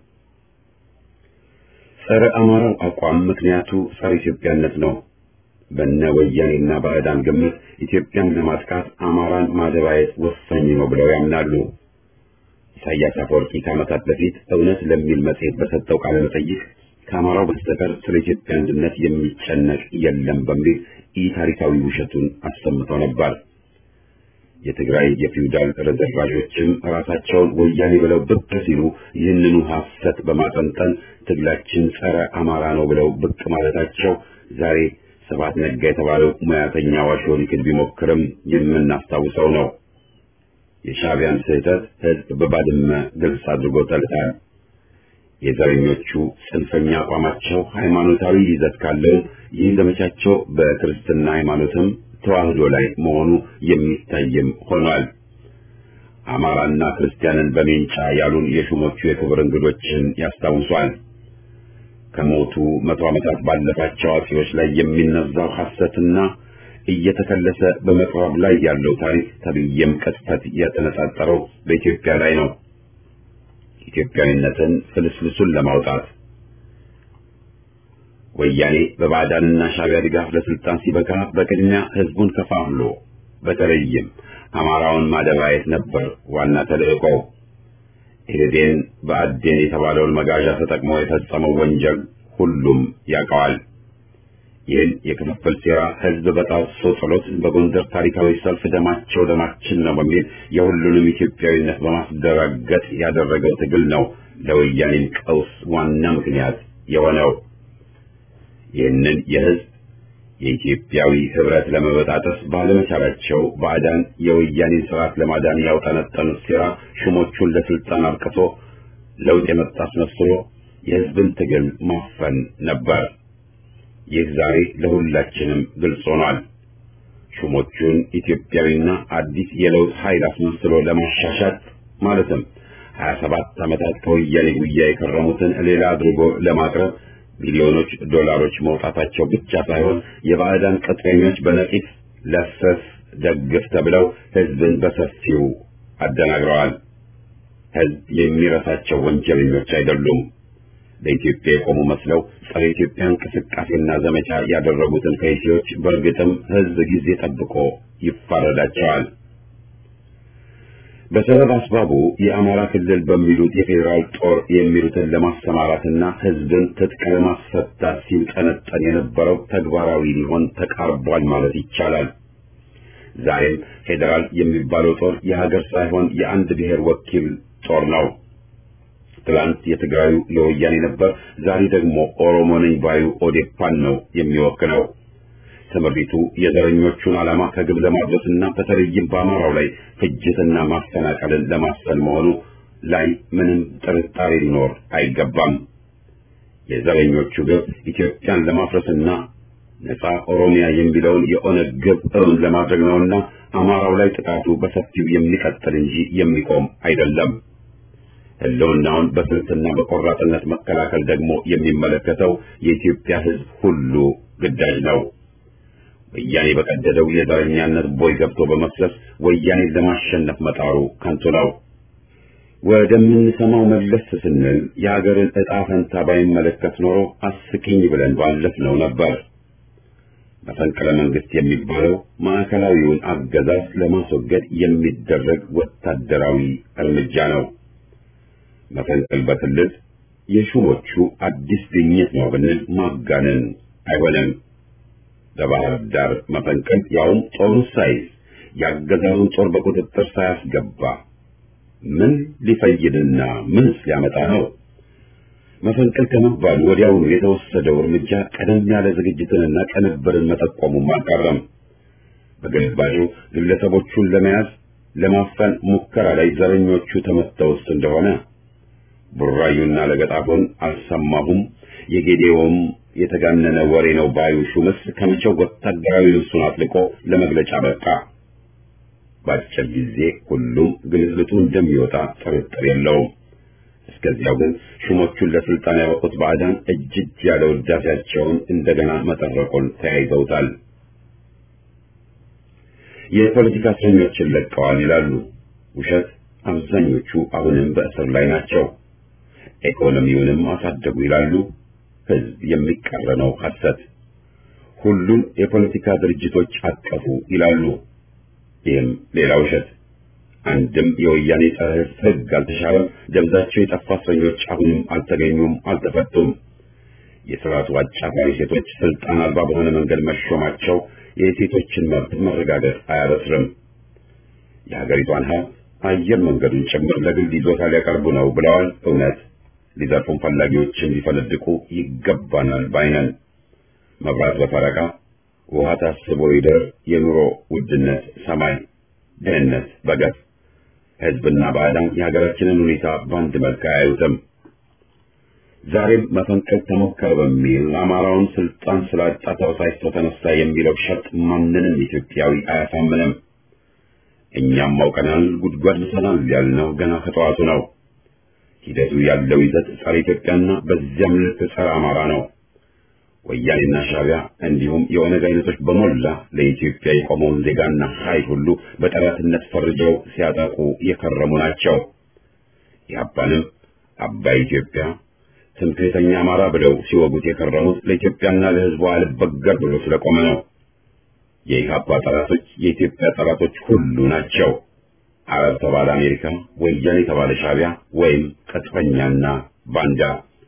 ጸረ አማራው አቋም ምክንያቱ ጸረ ኢትዮጵያነት ነው። በነ ወያኔና ባዕዳን ግምት ኢትዮጵያን ለማጥቃት አማራን ማደባየት ወሳኝ ነው ብለው ያምናሉ። ኢሳያስ አፈወርቂ ከዓመታት በፊት እውነት ለሚል መጽሔት በሰጠው ቃለ መጠይቅ ከአማራው በስተቀር ስለ ኢትዮጵያ አንድነት የሚጨነቅ የለም በሚል ኢ ታሪካዊ ውሸቱን አሰምተው ነበር። የትግራይ የፊውዳል ረዘርቫዦችም ራሳቸውን ወያኔ ብለው ብቅ ሲሉ ይህንኑ ሐሰት በማጠንጠን ትግላችን ጸረ አማራ ነው ብለው ብቅ ማለታቸው ዛሬ ስብሐት ነጋ የተባለው ሙያተኛ ዋሾ ሊክድ ቢሞክርም የምናስታውሰው ነው። የሻዕቢያን ስህተት ሕዝብ በባድመ ግልጽ አድርጎታል። የዘረኞቹ ጽንፈኛ አቋማቸው ሃይማኖታዊ ይዘት ካለው ይህ ዘመቻቸው በክርስትና ሃይማኖትም ተዋህዶ ላይ መሆኑ የሚታይም ሆኗል። አማራና ክርስቲያንን በሜንጫ ያሉን የሹሞቹ የክብር እንግዶችን ያስታውሷል። ከሞቱ መቶ ዓመታት ባለፋቸው አጼዎች ላይ የሚነዛው ሐሰትና እየተከለሰ በመቅረብ ላይ ያለው ታሪክ ተብዬም ቅጥፈት የተነጣጠረው በኢትዮጵያ ላይ ነው። ኢትዮጵያዊነትን ፍልስፍሱን ለማውጣት ወያኔ በባዕዳንና ሻዕቢያ ድጋፍ ለስልጣን ሲበቃ በቅድሚያ ህዝቡን ከፋፍሎ በተለይም አማራውን ማደባየት ነበር ዋና ተልእኮው። ኢህዴን በአዴን የተባለውን መጋዣ ተጠቅሞ የፈጸመው ወንጀል ሁሉም ያውቀዋል። ይህን የክፍፍል ሴራ ህዝብ በጣሶ ጥሎት በጎንደር ታሪካዊ ሰልፍ ደማቸው ደማችን ነው በሚል የሁሉንም ኢትዮጵያዊነት በማስደራገጥ ያደረገው ትግል ነው ለወያኔም ቀውስ ዋና ምክንያት የሆነው። ይህንን የህዝብ የኢትዮጵያዊ ህብረት ለመበጣጠስ ባለመቻላቸው ባዕዳን የወያኔን ስርዓት ለማዳን ያውጠነጠኑት ሴራ ሹሞቹን ለስልጣን አብቅቶ ለውጥ የመጣ አስመስሎ የህዝብን ትግል ማፈን ነበር። ይህ ዛሬ ለሁላችንም ግልጽ ሆኗል። ሹሞቹን ኢትዮጵያዊና አዲስ የለውጥ ኃይል አስመስሎ ለማሻሻት ማለትም 27 ዓመታት ከወያኔ ጉያ የከረሙትን ሌላ አድርጎ ለማቅረብ ሚሊዮኖች ዶላሮች መውጣታቸው ብቻ ሳይሆን የባዕዳን ቅጥረኞች በነቂስ ለሰስ ደግፍ ተብለው ህዝብን በሰፊው አደናግረዋል። ህዝብ የሚረሳቸው ወንጀለኞች አይደሉም። ለኢትዮጵያ የቆሙ መስለው ጸረ ኢትዮጵያ እንቅስቃሴና ዘመቻ ያደረጉትን ከይሲዎች በእርግጥም ህዝብ ጊዜ ጠብቆ ይፋረዳቸዋል። በሰበብ አስባቡ የአማራ ክልል በሚሉት የፌዴራል ጦር የሚሉትን ለማሰማራትና ህዝብን ትጥቅ ለማስፈታት ሲጠነጠን የነበረው ተግባራዊ ሊሆን ተቃርቧል ማለት ይቻላል። ዛሬም ፌዴራል የሚባለው ጦር የሀገር ሳይሆን የአንድ ብሔር ወኪል ጦር ነው። ትላንት የትግራዩ የወያኔ ነበር፣ ዛሬ ደግሞ ኦሮሞ ነኝ ባዩ ኦዴፓን ነው የሚወክለው። ትምሪቱ የዘረኞቹን ዓላማ ከግብ ለማድረስና በተለይም በአማራው ላይ ፍጅትና ማፈናቀልን ለማስፈን መሆኑ ላይ ምንም ጥርጣሬ ሊኖር አይገባም። የዘረኞቹ ግብ ኢትዮጵያን ለማፍረስና ነፃ ኦሮሚያ የሚለውን የኦነግ ግብ እውን ለማድረግ ነውና አማራው ላይ ጥቃቱ በሰፊው የሚቀጥል እንጂ የሚቆም አይደለም። ህልውናውን በስልትና በቆራጥነት መከላከል ደግሞ የሚመለከተው የኢትዮጵያ ሕዝብ ሁሉ ግዳጅ ነው። ወያኔ በቀደደው የዘረኛነት ቦይ ገብቶ በመፍሰስ ወያኔን ለማሸነፍ መጣሩ ከንቱ ነው። ወደምንሰማው መለስ ስንል የሀገርን ዕጣ ፈንታ ባይመለከት ኖሮ አስቂኝ ብለን ባለፍነው ነበር። መፈንቅለ መንግስት የሚባለው ማዕከላዊውን አገዛዝ ለማስወገድ የሚደረግ ወታደራዊ እርምጃ ነው። መፈንቅል በክልል የሹሞቹ አዲስ ግኝት ነው ብንል ማጋነን አይሆንም። በባህር ዳር መፈንቅል ያውም ጦሩ ሳይዝ ያገዛዙን ጦር በቁጥጥር ሳያስገባ ምን ሊፈይድና ምንስ ሊያመጣ ነው? መፈንቅል ከመባሉ ወዲያውኑ የተወሰደው እርምጃ ቀደም ያለ ዝግጅትንና ቅንብርን መጠቆሙም አልቀረም። በግልባጩ ግለሰቦቹን ለመያዝ ለማፈን ሙከራ ላይ ዘረኞቹ ተመተውስ እንደሆነ ቡራዩና ለገጣፎን አልሰማሁም፣ የጌዴዎም የተጋነነ ወሬ ነው ባዩ ሹምስ ከመቼው ወታደራዊ ልብሱን አጥልቆ ለመግለጫ በቃ። በአጭር ጊዜ ሁሉም ግልጽልጡ እንደሚወጣ ጥርጥር የለውም። እስከዚያው ግን ሹሞቹን ለስልጣን ያበቁት ባዕዳን እጅ እጅ ያለ ውዳሴያቸውን እንደገና መጠረቁን ተያይዘውታል። የፖለቲካ እስረኞችን ለቀዋል ይላሉ። ውሸት። አብዛኞቹ አሁንም በእስር ላይ ናቸው። ኢኮኖሚውንም አሳደጉ ይላሉ። ህዝብ የሚቃረነው ሐሰት። ሁሉን የፖለቲካ ድርጅቶች አቀፉ ይላሉ። ይህም ሌላ ውሸት። አንድም የወያኔ ጸረ ሕግ አልተሻረም። ደብዛቸው የጠፋ እስረኞች አሁንም አልተገኙም፣ አልተፈቱም። የስርዓቱ አጫፋሪ ሴቶች ስልጣን አልባ በሆነ መንገድ መሾማቸው የሴቶችን መብት መረጋገጥ አያበስርም። የሀገሪቷን ሀብት አየር መንገዱን ጭምር ለግል ይዞታ ሊያቀርቡ ነው ብለዋል። እውነት ሊዘርፉን ፈላጊዎችን ሊፈነድቁ ይገባናል ባይነን። መብራት በፈረቃ ውሃ ታስቦ ይደር፣ የኑሮ ውድነት ሰማይ፣ ድህነት በገፍ ህዝብና ባዕዳን የሀገራችንን ሁኔታ በአንድ መልክ አያዩትም። ዛሬም መፈንቀል ተሞከረ በሚል አማራውን ስልጣን ስላጣ ተበሳጭቶ ተነሳ የሚለው ሸርጥ ማንንም ኢትዮጵያዊ አያሳምንም። እኛም አውቀናል፣ ጉድጓድ ምሰናል ያልነው ገና ከጠዋቱ ነው። ሂደቱ ያለው ይዘት ጸረ ኢትዮጵያና በዚያም ልክ ጸረ አማራ ነው። ወያኔና ሻዕቢያ እንዲሁም የኦነግ አይነቶች በሞላ ለኢትዮጵያ የቆመውን ዜጋና ኃይል ሁሉ በጠላትነት ፈርጀው ሲያጠቁ የከረሙ ናቸው። ኢህአፓንም አባይ ኢትዮጵያ ትምክህተኛ አማራ ብለው ሲወጉት የከረሙት ለኢትዮጵያና ለሕዝቧ አልበገር ብሎ ስለቆመ ነው። የኢህአፓ ጠላቶች የኢትዮጵያ ጠላቶች ሁሉ ናቸው። አረብ ተባለ አሜሪካ፣ ወያኔ ተባለ ሻዕቢያ ወይም ቅጥፈኛና ባንዳ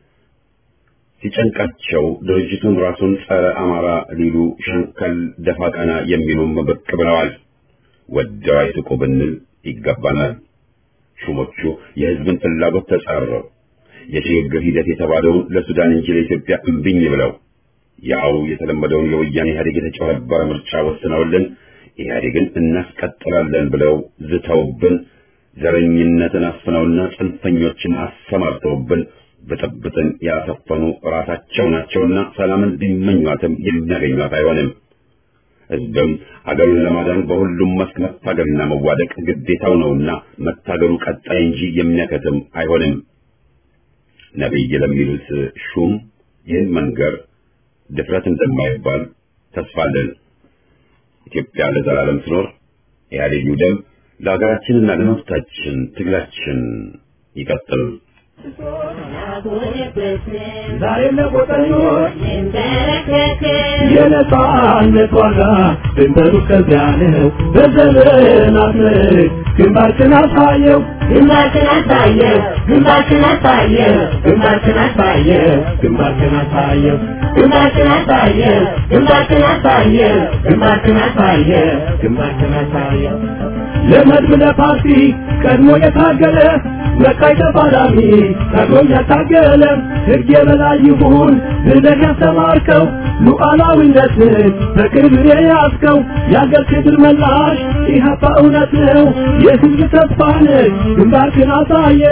ሲጨንቃቸው ድርጅቱን ራሱን ጸረ አማራ ሊሉ ሸንከል ደፋ ቀና የሚሉም ብቅ ብለዋል። ወደው አይስቁ ብንል ይገባናል። ሹሞቹ የህዝብን ፍላጎት ተጻረው የሽግግር ሂደት የተባለውን ለሱዳን እንጂ ለኢትዮጵያ እምቢኝ ብለው ያው የተለመደውን የወያኔ ኢህአዴግ የተጨበረበረ ምርጫ ወስነውልን ኢህአዴግን እናስቀጥላለን ብለው ዝተውብን ዘረኝነትን አስፍነውና ጽንፈኞችን አሰማርተውብን ብጥብጥን ያሰፈኑ ራሳቸው ናቸውና ሰላምን ቢመኟትም የሚያገኟት አይሆንም። ህዝብም አገሩን ለማዳን በሁሉም መስክ መታገልና መዋደቅ ግዴታው ነውና መታገሉ ቀጣይ እንጂ የሚያከትም አይሆንም። ነቢይ ለሚሉት ሹም ይህን መንገር ድፍረት እንደማይባል ተስፋ አለን። ኢትዮጵያ ለዘላለም ትኖር። ኢህአዴግ ይውደም። ለሀገራችንና ለመብታችን ትግላችን ይቀጥል። ዛሬ ለቆጠኞች የነጻነት ዋጋ ድንበሩ ከዚያ ነው። በዘመናት ምርክ ግንባርክን አሳየው ግንባርክን አሳየው ግንባርክን አሳየው ግንባርክን አሳየው ግንባርክን አሳየው ግንባርክን አሳየው ግንባርክን አሳየው ግንባርክን አሳየው ግንባርክን አሳየው ለመድብ ለፓርቲ ቀድሞ የታገለ መቃይ ተፋላሚ ቀድሞ ያታገለ ሕግ የበላይ ይሁን ብለህ ያስተማርከው ሉዓላዊነትን በክብር የያዝከው የአገር ክብር መላሽ ኢህአፓ እውነት ነው የሕዝብ ተስፋ ነህ ግንባርክን አሳየ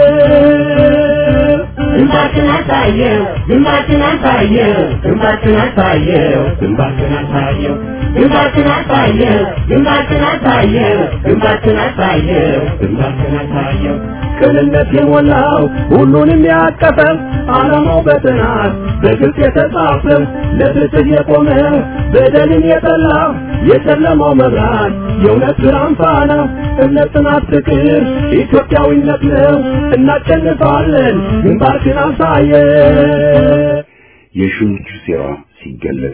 ግንባርክን አሳየው ግንባርክን አሳየው ግንባርክን አሳየው ግንባርክን አሳየው ግንባርክን አሳየው ግንባርክን አሳየው ግንባርክን አሳየው ግንባርክን አሳየው ቅንነት የሞላው ሁሉንም ያቀፈ ዓላማው በጥናት በግልጽ የተጻፈ ለፍትህ የቆመ በደልን የጠላ የጨለማው መብራት የእውነት ብርሃን ፋና እምነት፣ ጽናት፣ ፍቅር ኢትዮጵያዊነት ነው። እናሸንፋለን። ግንባርክን አሳየ የሹሞቹ ሴራ ሲገለጥ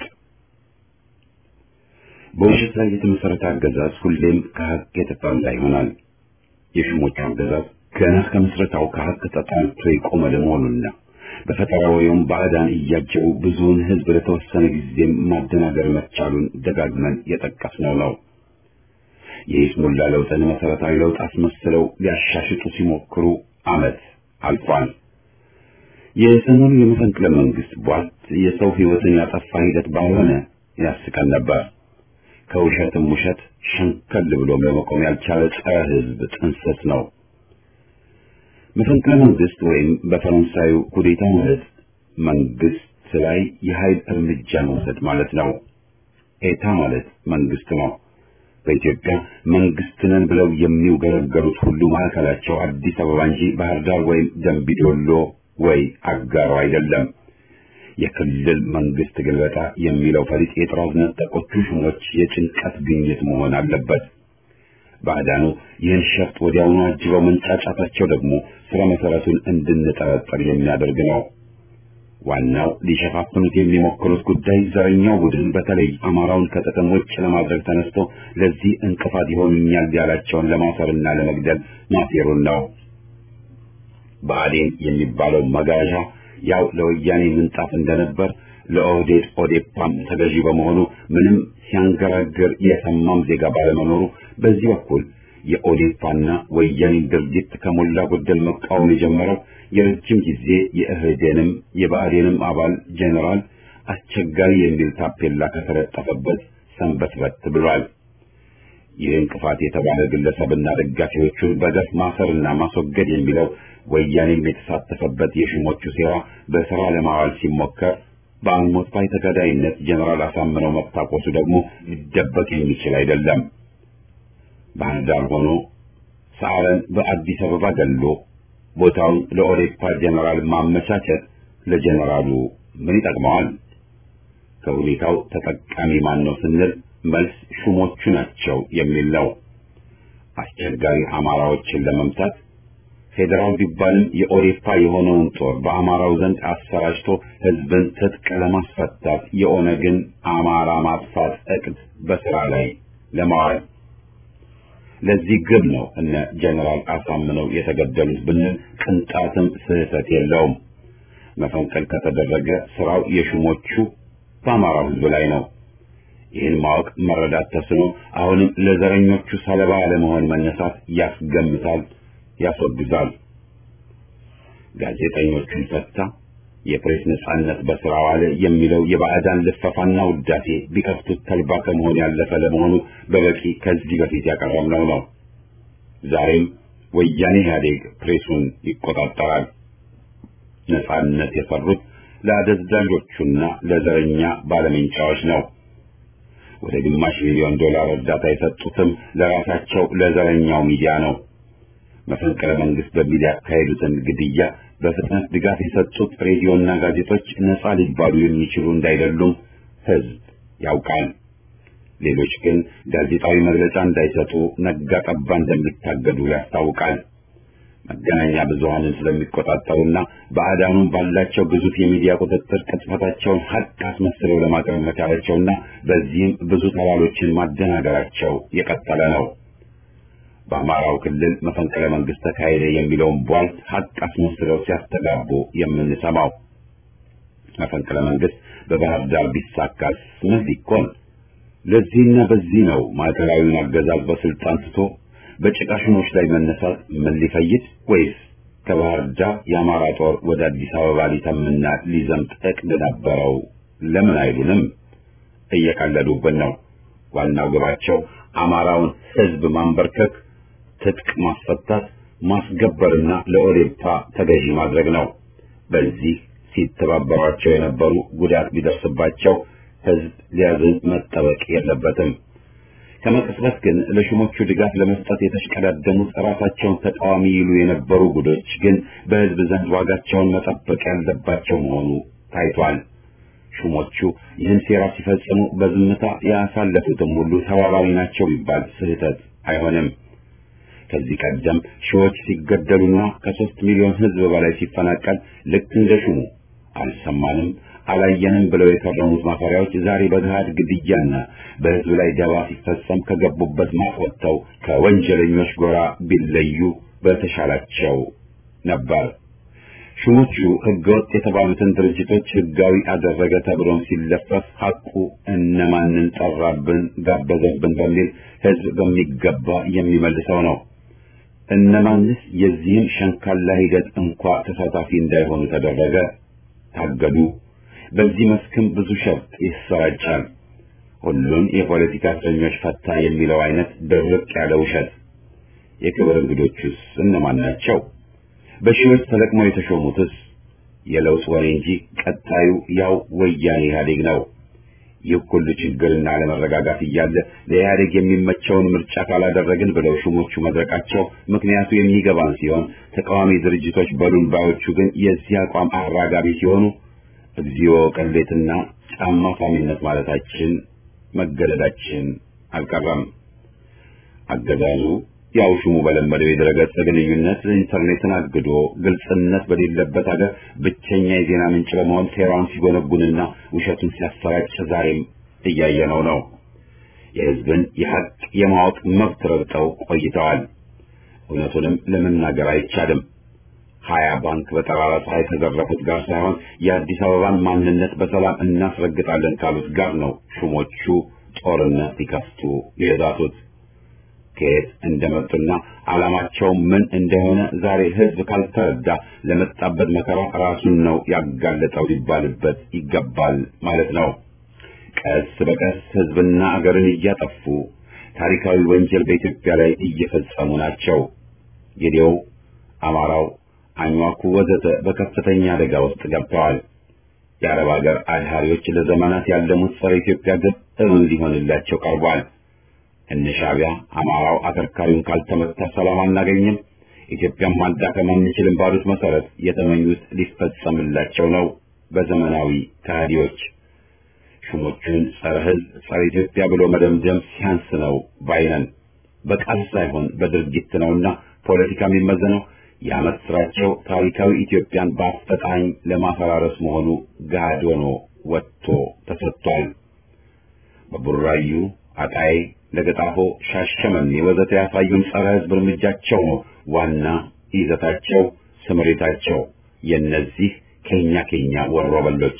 በውሸት ላይ የተመሰረተ አገዛዝ ሁሌም ከሀቅ የተጣላ ይሆናል። የሹሞቹ አገዛዝ ገና ከምስረታው ከሀቅ ተጣልቶ የቆመ ለመሆኑና በፈጠራ ወይም ባዕዳን እያጀቡ ብዙውን ሕዝብ ለተወሰነ ጊዜም ማደናገር መቻሉን ደጋግመን የጠቀስነው ነው። የይስሙላ ለውጥን መሰረታዊ ለውጥ አስመስለው ሊያሻሽጡ ሲሞክሩ ዓመት አልፏል። የሰሞኑ የመፈንቅለ መንግስት ቧልት የሰው ሕይወትን ያጠፋ ሂደት ባልሆነ ያስቀን ነበር። ከውሸትም ውሸት ሸንከል ብሎ ለመቆም ያልቻለ ጸረ ሕዝብ ጥንስስ ነው። መፈንቅለ መንግስት ወይም በፈረንሳዩ ኩዴታ ማለት መንግስት ላይ የኃይል እርምጃ መውሰድ ማለት ነው። ኤታ ማለት መንግስት ነው። በኢትዮጵያ መንግስት ነን ብለው የሚውገረገሩት ሁሉ ማዕከላቸው አዲስ አበባ እንጂ ባህር ዳር ወይም ደምቢዶሎ ወይ አጋሮ አይደለም። የክልል መንግስት ግልበጣ የሚለው ፈሊጥ የጥራዝ ነጠቆቹ ሹሞች የጭንቀት ግኝት መሆን አለበት። ባዕዳኑ ይህን ሸፍጥ ወዲያውኑ አጅበው መንጫጫታቸው ደግሞ ስረ መሰረቱን እንድንጠረጠር የሚያደርግ ነው። ዋናው ሊሸፋፍኑት የሚሞክሩት ጉዳይ ዘረኛው ቡድን በተለይ አማራውን ከጥቅም ውጭ ለማድረግ ተነስቶ ለዚህ እንቅፋት ይሆኑኛል ያላቸውን ለማሰርና ለመግደል ማሴሩን ነው። ብአዴን የሚባለው መጋዣ ያው ለወያኔ ምንጣፍ እንደነበር ለኦህዴድ ኦዴፓም ተገዢ በመሆኑ ምንም ሲያንገራግር የሰማም ዜጋ ባለመኖሩ በዚህ በኩል የኦዴፓና ወያኔን ድርጊት ከሞላ ጎደል መቃወም የጀመረው የረጅም ጊዜ የእህዴንም የብአዴንም አባል ጄኔራል አስቸጋሪ የሚል ታፔላ ከተለጠፈበት ሰንበትበት ብሏል። ይህ እንቅፋት የተባለ ግለሰብና ደጋፊዎቹን በገፍ ማሰርና ማስወገድ የሚለው ወያኔም የተሳተፈበት የሹሞቹ ሴራ በስራ ለማዋል ሲሞከር በአልሞት ባይ ተጋዳይነት ጀነራል አሳምነው መታቆሱ ደግሞ ሊደበቅ የሚችል አይደለም። ባህር ዳር ሆኖ ሰዓረን በአዲስ አበባ ገሎ ቦታውን ለኦዴፓ ጀነራል ማመቻቸት ለጀነራሉ ምን ይጠቅመዋል? ከሁኔታው ተጠቃሚ ማን ነው ስንል መልስ ሹሞቹ ናቸው የሚል ነው። አስቸጋሪ አማራዎችን ለመምታት ፌዴራል ቢባልም የኦዴፓ የሆነውን ጦር በአማራው ዘንድ አሰራጭቶ ህዝብን ትጥቅ ለማስፈታት የኦነግን አማራ ማጥፋት እቅድ በስራ ላይ ለማዋል ለዚህ ግብ ነው እነ ጀነራል አሳምነው የተገደሉት ብንል ቅንጣትም ስህተት የለውም። መፈንቀል ከተደረገ ስራው የሹሞቹ በአማራው ህዝብ ላይ ነው። ይህን ማወቅ መረዳት ተስኖ አሁንም ለዘረኞቹ ሰለባ ለመሆን መነሳት ያስገምታል፣ ያስወግዛል። ጋዜጠኞቹን ፈታ፣ የፕሬስ ነጻነት በስራ ዋለ የሚለው የባዕዳን ልፈፋና ውዳሴ ቢከፍቱት ተልባ ከመሆን ያለፈ ለመሆኑ በበቂ ከዚህ በፊት ያቀረብነው ነው። ዛሬም ወያኔ ኢህአዴግ ፕሬሱን ይቆጣጠራል። ነጻነት የሰሩት ለአደዛዦቹና ለዘረኛ ባለሜንጫዎች ነው። ወደ ግማሽ ሚሊዮን ዶላር እርዳታ የሰጡትም ለራሳቸው ለዘረኛው ሚዲያ ነው። መፈንቅለ መንግስት በሚል ያካሄዱትን ግድያ በፍጥነት ድጋፍ የሰጡት ሬዲዮና ጋዜጦች ነጻ ሊባሉ የሚችሉ እንዳይደሉም ህዝብ ያውቃል። ሌሎች ግን ጋዜጣዊ መግለጫ እንዳይሰጡ ነጋ ጠባ እንደሚታገዱ ያስታውቃል። መገናኛ ብዙሃንን ስለሚቆጣጠሩና በአዳኑም ባላቸው ግዙፍ የሚዲያ ቁጥጥር ቅጥፈታቸውን ሀቅ አስመስለው ለማቅረብ መቻላቸውና በዚህም ብዙ ተባሎችን ማደናገራቸው የቀጠለ ነው። በአማራው ክልል መፈንቅለ መንግስት ተካሄደ የሚለውን ቧልት ሀቅ አስመስለው ሲያስተጋቡ የምንሰማው መፈንቅለ መንግስት በባህር ዳር ቢሳካስ ምን ሊኮን? ለዚህና በዚህ ነው ማዕከላዊውን አገዛዝ በስልጣን ትቶ በጭቃ ሹሞች ላይ መነሳት ምን ሊፈይድ ወይስ ከባህር ዳር የአማራ ጦር ወደ አዲስ አበባ ሊተምና ሊዘምት እቅድ ነበረው? ለምን አይሉንም? እየቀለዱብን ነው። ዋናው ግባቸው አማራውን ህዝብ ማንበርከክ፣ ትጥቅ ማስፈታት፣ ማስገበርና ለኦዴፓ ተገዢ ማድረግ ነው። በዚህ ሲተባበሯቸው የነበሩ ጉዳት ቢደርስባቸው ህዝብ ሊያዝን መጠበቅ የለበትም። ከመቅጽበት ግን ለሹሞቹ ድጋፍ ለመስጠት የተሽቀዳደሙት ራሳቸውን ተቃዋሚ ይሉ የነበሩ ጉዶች ግን በህዝብ ዘንድ ዋጋቸውን መጠበቅ ያለባቸው መሆኑ ታይቷል። ሹሞቹ ይህን ሴራ ሲፈጽሙ በዝምታ ያሳለፉትም ሁሉ ተባባሪ ናቸው ቢባል ስህተት አይሆንም። ከዚህ ቀደም ሺዎች ሲገደሉና ከሶስት ሚሊዮን ህዝብ በላይ ሲፈናቀል ልክ እንደ ሹሙ አልሰማንም አላየንም ብለው የከረሙት ማፈሪያዎች ዛሬ በገሃድ ግድያና በህዝብ ላይ ደባ ሲፈጸም ከገቡበት ማቅ ወጥተው ከወንጀለኞች ጎራ ቢለዩ በተሻላቸው ነበር። ሹሞቹ ህገወጥ የተባሉትን ድርጅቶች ህጋዊ አደረገ ተብሎም ሲለፈፍ ሐቁ እነማንን ጠራብን ጋበዘብን በሚል ህዝብ በሚገባ የሚመልሰው ነው። እነማንስ የዚህን ሸንካላ ሂደት እንኳ ተሳታፊ እንዳይሆኑ ተደረገ፣ ታገዱ። በዚህ መስክም ብዙ ሸፍጥ ይሰራጫል። ሁሉን የፖለቲካ እስረኞች ፈታ የሚለው አይነት ድርቅ ያለ ውሸት። የክብር እንግዶቹስ እነማን ናቸው? በሺዎች ተለቅመው የተሾሙትስ የለውጥ ወሬ እንጂ ቀጣዩ ያው ወያኔ ኢህአዴግ ነው። ይህ ሁሉ ችግርና አለመረጋጋት እያለ ለኢህአዴግ የሚመቸውን ምርጫ ካላደረግን ብለው ሹሞቹ መድረቃቸው ምክንያቱ የሚገባን ሲሆን ተቃዋሚ ድርጅቶች በሉን ባዮቹ ግን የዚህ አቋም አራጋቢ ሲሆኑ እግዚኦ ቅሌትና ጫማ ሳሚነት ማለታችን መገደዳችን አልቀረም። አገዛዙ ያው ሹሙ በለመደው የድረገጽ ግንኙነት ኢንተርኔትን አግዶ ግልጽነት በሌለበት ሀገር ብቸኛ የዜና ምንጭ በመሆን ሴራውን ሲጎነጉንና ውሸቱን ሲያሰራጭ ዛሬም እያየነው ነው። የሕዝብን የሀቅ የማወቅ መብት ረግጠው ቆይተዋል። እውነቱንም ለመናገር አይቻልም። ሀያ ባንክ በጠራራ ፀሐይ ከዘረፉት ጋር ሳይሆን የአዲስ አበባን ማንነት በሰላም እናስረግጣለን ካሉት ጋር ነው ሹሞቹ ጦርነት ሊከፍቱ የዛቱት። ከየት እንደመጡና ዓላማቸው ምን እንደሆነ ዛሬ ሕዝብ ካልተረዳ ለመጣበት መከራ ራሱን ነው ያጋለጠው ሊባልበት ይገባል ማለት ነው። ቀስ በቀስ ሕዝብና አገርን እያጠፉ ታሪካዊ ወንጀል በኢትዮጵያ ላይ እየፈጸሙ ናቸው። ጌዴው፣ አማራው፣ አኝዋኩ ወዘተ በከፍተኛ አደጋ ውስጥ ገብተዋል። የአረብ ሀገር አድሃሪዎች ለዘመናት ያለሙት ጸረ ኢትዮጵያ ግብ እውን ሊሆንላቸው ቀርቧል። እነ ሻዕቢያ አማራው አከርካሪውን ካልተመታ ሰላም አናገኝም፣ ኢትዮጵያን ማዳከም አንችልም ባሉት መሰረት የተመኙት ሊፈጸምላቸው ነው። በዘመናዊ ከሃዲዎች ሹሞቹን ጸረ ሕዝብ ጸረ ኢትዮጵያ ብሎ መደምደም ሲያንስ ነው ባይነን። በቃል ሳይሆን በድርጊት ነውና ፖለቲካ የሚመዘነው የዓመት ስራቸው ታሪካዊ ኢትዮጵያን በአፈጣኝ ለማፈራረስ መሆኑ ገሃድ ሆኖ ወጥቶ ተሰጥቷል። በቡራዩ አጣዬ ለገጣፎ፣ ሻሸመኔ ወዘተ ያሳዩን ጸረ ሕዝብ እርምጃቸው ነው ዋና ይዘታቸው፣ ስምሪታቸው የእነዚህ ከኛ ከኛ ወሮበሎች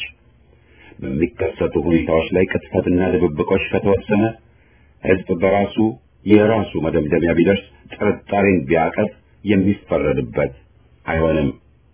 በሚከሰቱ ሁኔታዎች ላይ ቅጥፈትና ድብብቆች ከተወሰነ ሕዝብ በራሱ የራሱ መደምደሚያ ቢደርስ ጥርጣሬን ቢያቀፍ የሚፈረድበት አይሆንም።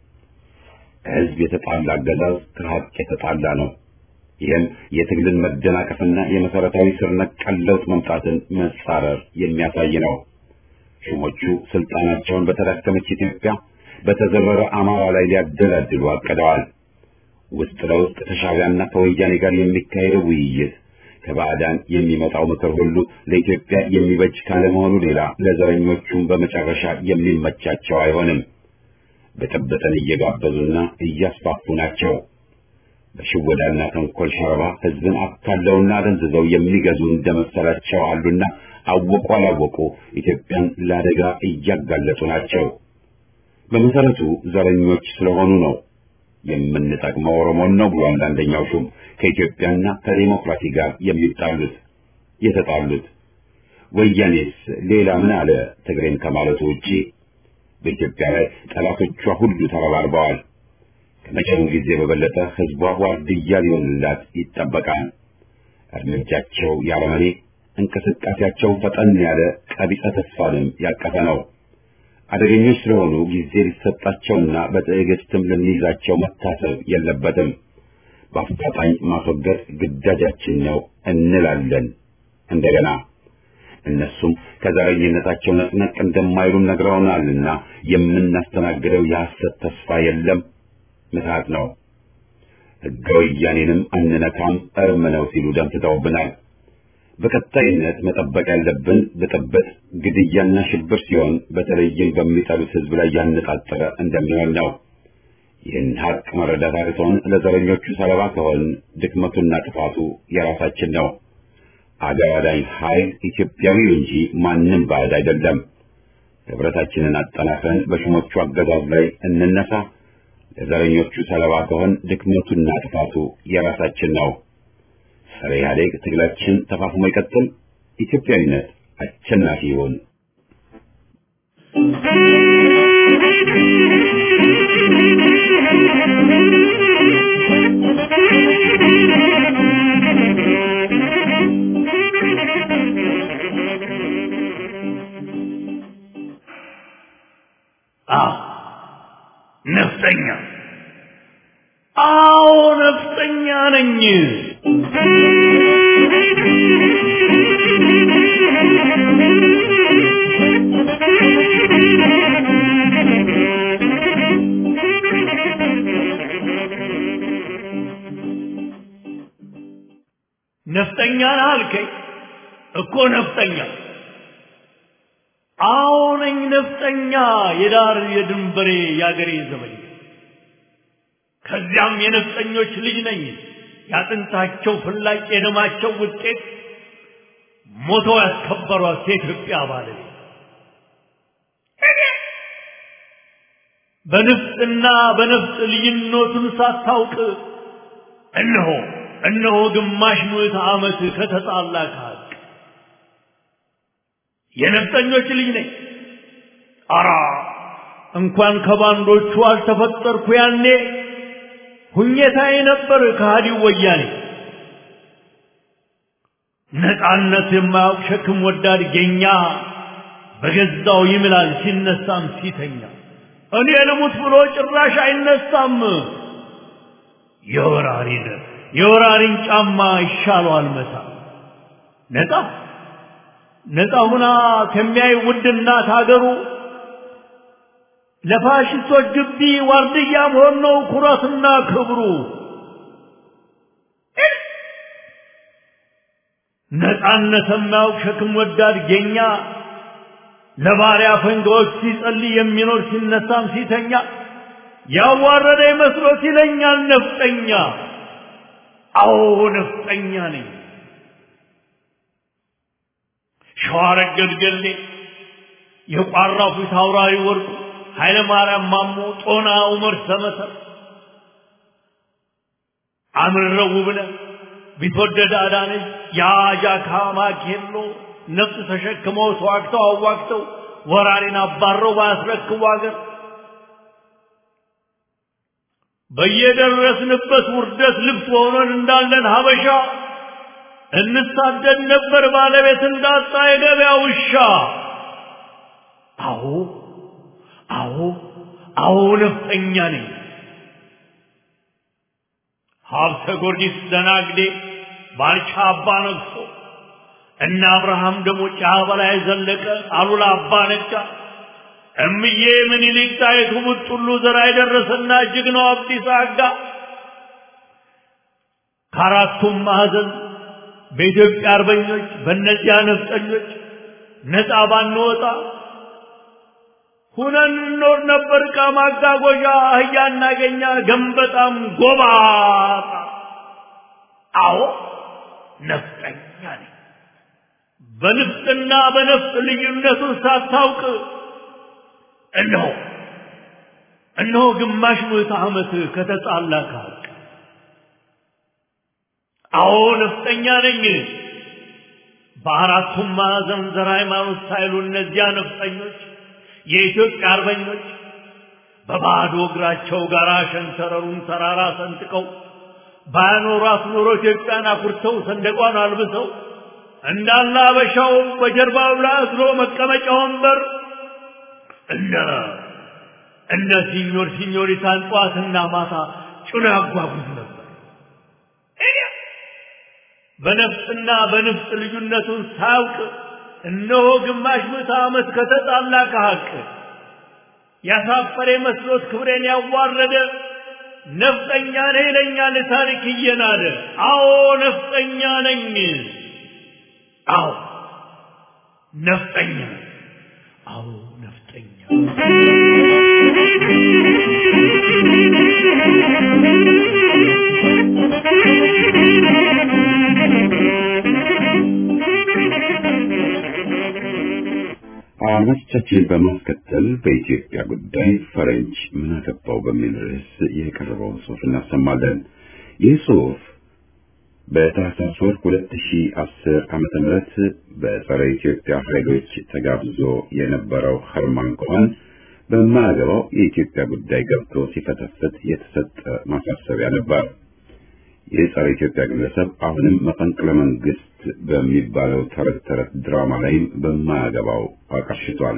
ሕዝብ የተጣላ አገዛዝ ከሀቅ የተጣላ ነው። ይህም የትግልን መደናቀፍና የመሰረታዊ ስር ነቀል ለውጥ መምጣትን መጻረር የሚያሳይ ነው። ሹሞቹ ስልጣናቸውን በተዳከመች ኢትዮጵያ በተዘረረ አማራ ላይ ሊያደላድሉ አቅደዋል። ውስጥ ለውስጥ ከሻዕቢያና ከወያኔ ጋር የሚካሄደው ውይይት ከባዕዳን የሚመጣው ምክር ሁሉ ለኢትዮጵያ የሚበጅ ካለመሆኑ ሌላ ለዘረኞቹም በመጨረሻ የሚመቻቸው አይሆንም። ብጥብጥን እየጋበዙና እያስፋፉ ናቸው። በሽወዳና ተንኮል ሸረባ ሕዝብን አካለውና ደንዝዘው የሚገዙ እንደመሰላቸው አሉና አወቁ አላወቁ ኢትዮጵያን ለአደጋ እያጋለጡ ናቸው። በመሰረቱ ዘረኞች ስለሆኑ ነው። የምንጠቅመው ኦሮሞን ነው ብሎ አንዳንደኛው ሹም ከኢትዮጵያና ከዴሞክራሲ ጋር የሚጣሉት የተጣሉት። ወያኔስ ሌላ ምን አለ ትግሬን ከማለቱ ውጪ? በኢትዮጵያ ላይ ጠላቶቿ ሁሉ ተረባርበዋል። ከመቼውም ጊዜ በበለጠ ህዝቧ ዋርድያ ሊሆንላት ይጠበቃል። እርምጃቸው ያረመኔ፣ እንቅስቃሴያቸው ፈጠን ያለ ቀቢጸ ተስፋንም ያቀፈ ነው። አደገኞች ስለሆኑ ጊዜ ሊሰጣቸውና በትዕግስትም ልንይዛቸው መታሰብ የለበትም። በአፋጣኝ ማስወገድ ግዳጃችን ነው እንላለን። እንደገና እነሱም ከዘረኝነታቸው ነቅነቅ እንደማይሉም ነግረውናልና የምናስተናግደው የሐሰት ተስፋ የለም፣ ምትሃት ነው። ሕገ ወያኔንም አንነካም እርም ነው ሲሉ ደምትተውብናል። በቀጣይነት መጠበቅ ያለብን ብጥብጥ፣ ግድያና ሽብር ሲሆን በተለይም በሚጠሉት ህዝብ ላይ ያነጣጠረ እንደሚሆን ነው። ይህን ሀቅ መረዳት አቅቶን ለዘረኞቹ ሰለባ ከሆን ድክመቱና ጥፋቱ የራሳችን ነው። አገር አዳኝ ኃይል ኢትዮጵያዊ እንጂ ማንም ባዕድ አይደለም። ህብረታችንን አጠናክረን በሹሞቹ አገዛዝ ላይ እንነሳ። ለዘረኞቹ ሰለባ ከሆን ድክመቱና ጥፋቱ የራሳችን ነው። ጸረ ኢህአዴግ ትግላችን ተፋፍሞ ይቀጥል። ኢትዮጵያዊነት አሸናፊ ይሁን። አዎ ነፍጠኛ አዎ ነፍጠኛ ነኝ ነፍጠኛ ነህ አልከኝ እኮ ነፍጠኛ አዎ ነኝ ነፍጠኛ የዳር የድንበሬ የአገሬ ዘመኝ ከዚያም የነፍጠኞች ልጅ ነኝ ያጥንታቸው ፍላጭ የደማቸው ውጤት ሞተው ያስከበሯት የኢትዮጵያ ባለቤት በንፍጥና በነፍጥ ልዩነቱን ሳታውቅ እነሆ እነሆ ግማሽ ምዕተ ዓመት ከተጣላ ከሀቅ የነፍጠኞች ልጅ ነኝ። አራ እንኳን ከባንዶቹ አልተፈጠርኩ ያኔ ሁኘታዬ ነበር ከሃዲው ወያኔ። ነፃነት የማያውቅ ሸክም ወዳድ ጌኛ በገዛው ይምላል ሲነሳም ሲተኛ። እኔ ልሙት ብሎ ጭራሽ አይነሳም። የወራሪን የወራሪን ጫማ ይሻለዋል መታ ነፃ ነፃ ሁና ከሚያይ ውድ እናት ሀገሩ ለፋሽስቶች ግቢ ዋርድያ መሆን ነው ኩራትና ክብሩ። ነፃነት የማያውቅ ሸክም ወዳድ ጌኛ ለባሪያ ፈንጋዎች ሲጸልይ የሚኖር ሲነሳም ሲተኛ ያዋረደ መስሎት ይለኛል ነፍጠኛ። አዎ ነፍጠኛ ነኝ። ሸዋረገድ ገሌ የቋራው ፊት አውራሪ ወርቁ ኃይለ ማርያም ማሞ ጦና ዑመር ሰመሰር አምረው ውብነህ ቢትወደድ አዳነች የአጃካ ማኬሎ ነፍጥ ተሸክመው ተዋግተው አዋግተው ወራሪን አባረው ባያስረክቡ አገር በየደረስንበት ውርደት ልብስ ሆነን እንዳለን ሀበሻ እንሳደድ ነበር ባለቤት እንዳጣ የገበያ ውሻ። አዎ አዎ አዎ ነፍጠኛ ነኝ። ሀብተ ጊዮርጊስ ደናግዴ ባልቻ አባ ነግሶ እነ አብርሃም ደግሞ ጫ በላይ ዘለቀ አሉላ አባ ነጋ እምዬ ምኒልክ ጣይቱ ቡጥሉ ዘራ የደረሰና ጀግናው አብዲሳ አጋ ከአራቱም ማዕዘን በኢትዮጵያ አርበኞች በእነዚያ ነፍጠኞች ነፃ ባንወጣ ሁነን እንኖር ነበር። ዕቃ ማጓጓዣ አህያ እናገኛ ገንበጣም ጎባጣ። አዎ ነፍጠኛ ነኝ። በንፍጥና በነፍጥ ልዩነቱን ሳታውቅ እነሆ እነሆ ግማሽ ምዕተ ዓመት ከተጣላ ከሀቅ አዎ ነፍጠኛ ነኝ። በአራቱም ማዕዘን ዘር ሃይማኖት ሳይሉ እነዚያ ነፍጠኞች የኢትዮጵያ አርበኞች በባዶ እግራቸው ጋራ ሸንተረሩን ተራራ ሰንጥቀው ባያኖሯት ኖሮ ኢትዮጵያን አኩርተው ሰንደቋን አልብሰው እንዳለ አበሻው በጀርባው ላይ አዝሎ መቀመጫ ወንበር እነ እነ ሲኞር ሲኞሪታን ጠዋትና ማታ ጭኖ ያጓጉዝ ነበር። በነፍጥና በንፍጥ ልዩነቱን ሳያውቅ እነሆ ግማሽ ምዕተ ዓመት ከተጣላ ከሀቅ ያሳፈረ መስሎት ክብሬን ያዋረደ ነፍጠኛ ነኝ ይለኛል ታሪክ እየናደ። አዎ ነፍጠኛ ነኝ። አዎ ነፍጠኛ አዎ ነፍጠኛ አድማጮቻችን በማስከተል በኢትዮጵያ ጉዳይ ፈረንጅ ምን አገባው በሚል ርዕስ የቀረበውን ጽሑፍ እናሰማለን። ይህ ጽሑፍ በታህሳስ ወር 2010 ዓመተ ምህረት በጸረ ኢትዮጵያ ኃይሎች ተጋብዞ የነበረው ኸርማን ኮኸን በማያገባው የኢትዮጵያ ጉዳይ ገብቶ ሲፈተፍት የተሰጠ ማሳሰቢያ ነበር። ይህ ጸረ ኢትዮጵያ ግለሰብ አሁንም መፈንቅለ መንግስት በሚባለው ተረት ተረት ድራማ ላይም በማያገባው አቀርሽቷል።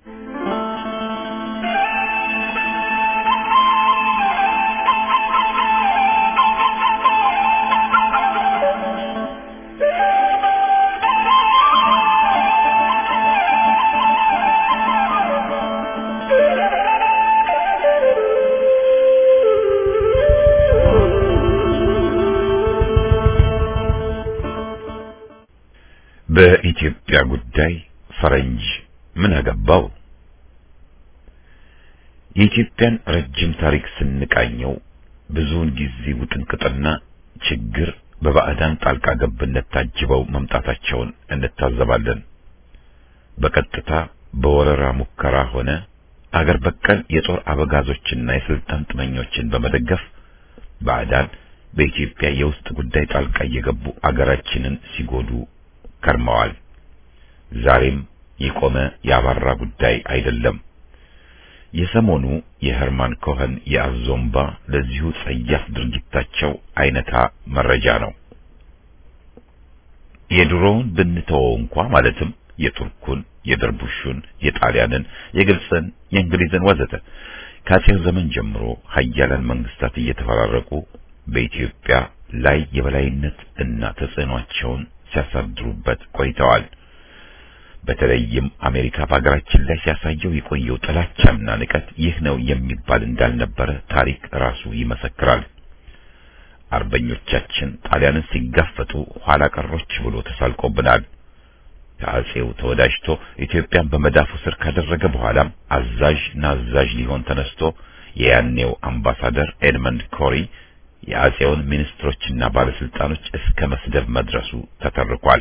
በኢትዮጵያ ጉዳይ ፈረንጅ ምን አገባው? የኢትዮጵያን ረጅም ታሪክ ስንቃኘው ብዙውን ጊዜ ውጥንቅጥና ችግር በባዕዳን ጣልቃ ገብነት ታጅበው መምጣታቸውን እንታዘባለን። በቀጥታ በወረራ ሙከራ ሆነ አገር በቀል የጦር አበጋዞችና የስልጣን ጥመኞችን በመደገፍ ባዕዳን በኢትዮጵያ የውስጥ ጉዳይ ጣልቃ እየገቡ አገራችንን ሲጎዱ ከርመዋል። ዛሬም የቆመ ያባራ ጉዳይ አይደለም። የሰሞኑ የሄርማን ኮኸን የአዞምባ ለዚሁ ጸያፍ ድርጊታቸው አይነታ መረጃ ነው። የድሮውን ብንተወው እንኳ ማለትም የቱርኩን፣ የደርቡሹን፣ የጣሊያንን፣ የግብፅን፣ የእንግሊዝን ወዘተ ከአጼው ዘመን ጀምሮ ሀያላን መንግስታት እየተፈራረቁ በኢትዮጵያ ላይ የበላይነት እና ተጽዕኗቸውን ሲያሳድሩበት ቆይተዋል። በተለይም አሜሪካ በሀገራችን ላይ ሲያሳየው የቆየው ጥላቻና ንቀት ይህ ነው የሚባል እንዳልነበረ ታሪክ ራሱ ይመሰክራል። አርበኞቻችን ጣሊያንን ሲጋፈጡ ኋላ ቀሮች ብሎ ተሳልቆብናል። ከአጼው ተወዳጅቶ ኢትዮጵያን በመዳፉ ስር ካደረገ በኋላም አዛዥ ናዛዥ ሊሆን ተነስቶ የያኔው አምባሳደር ኤድመንድ ኮሪ የአጼውን ሚኒስትሮችና ባለስልጣኖች እስከ መስደብ መድረሱ ተተርኳል።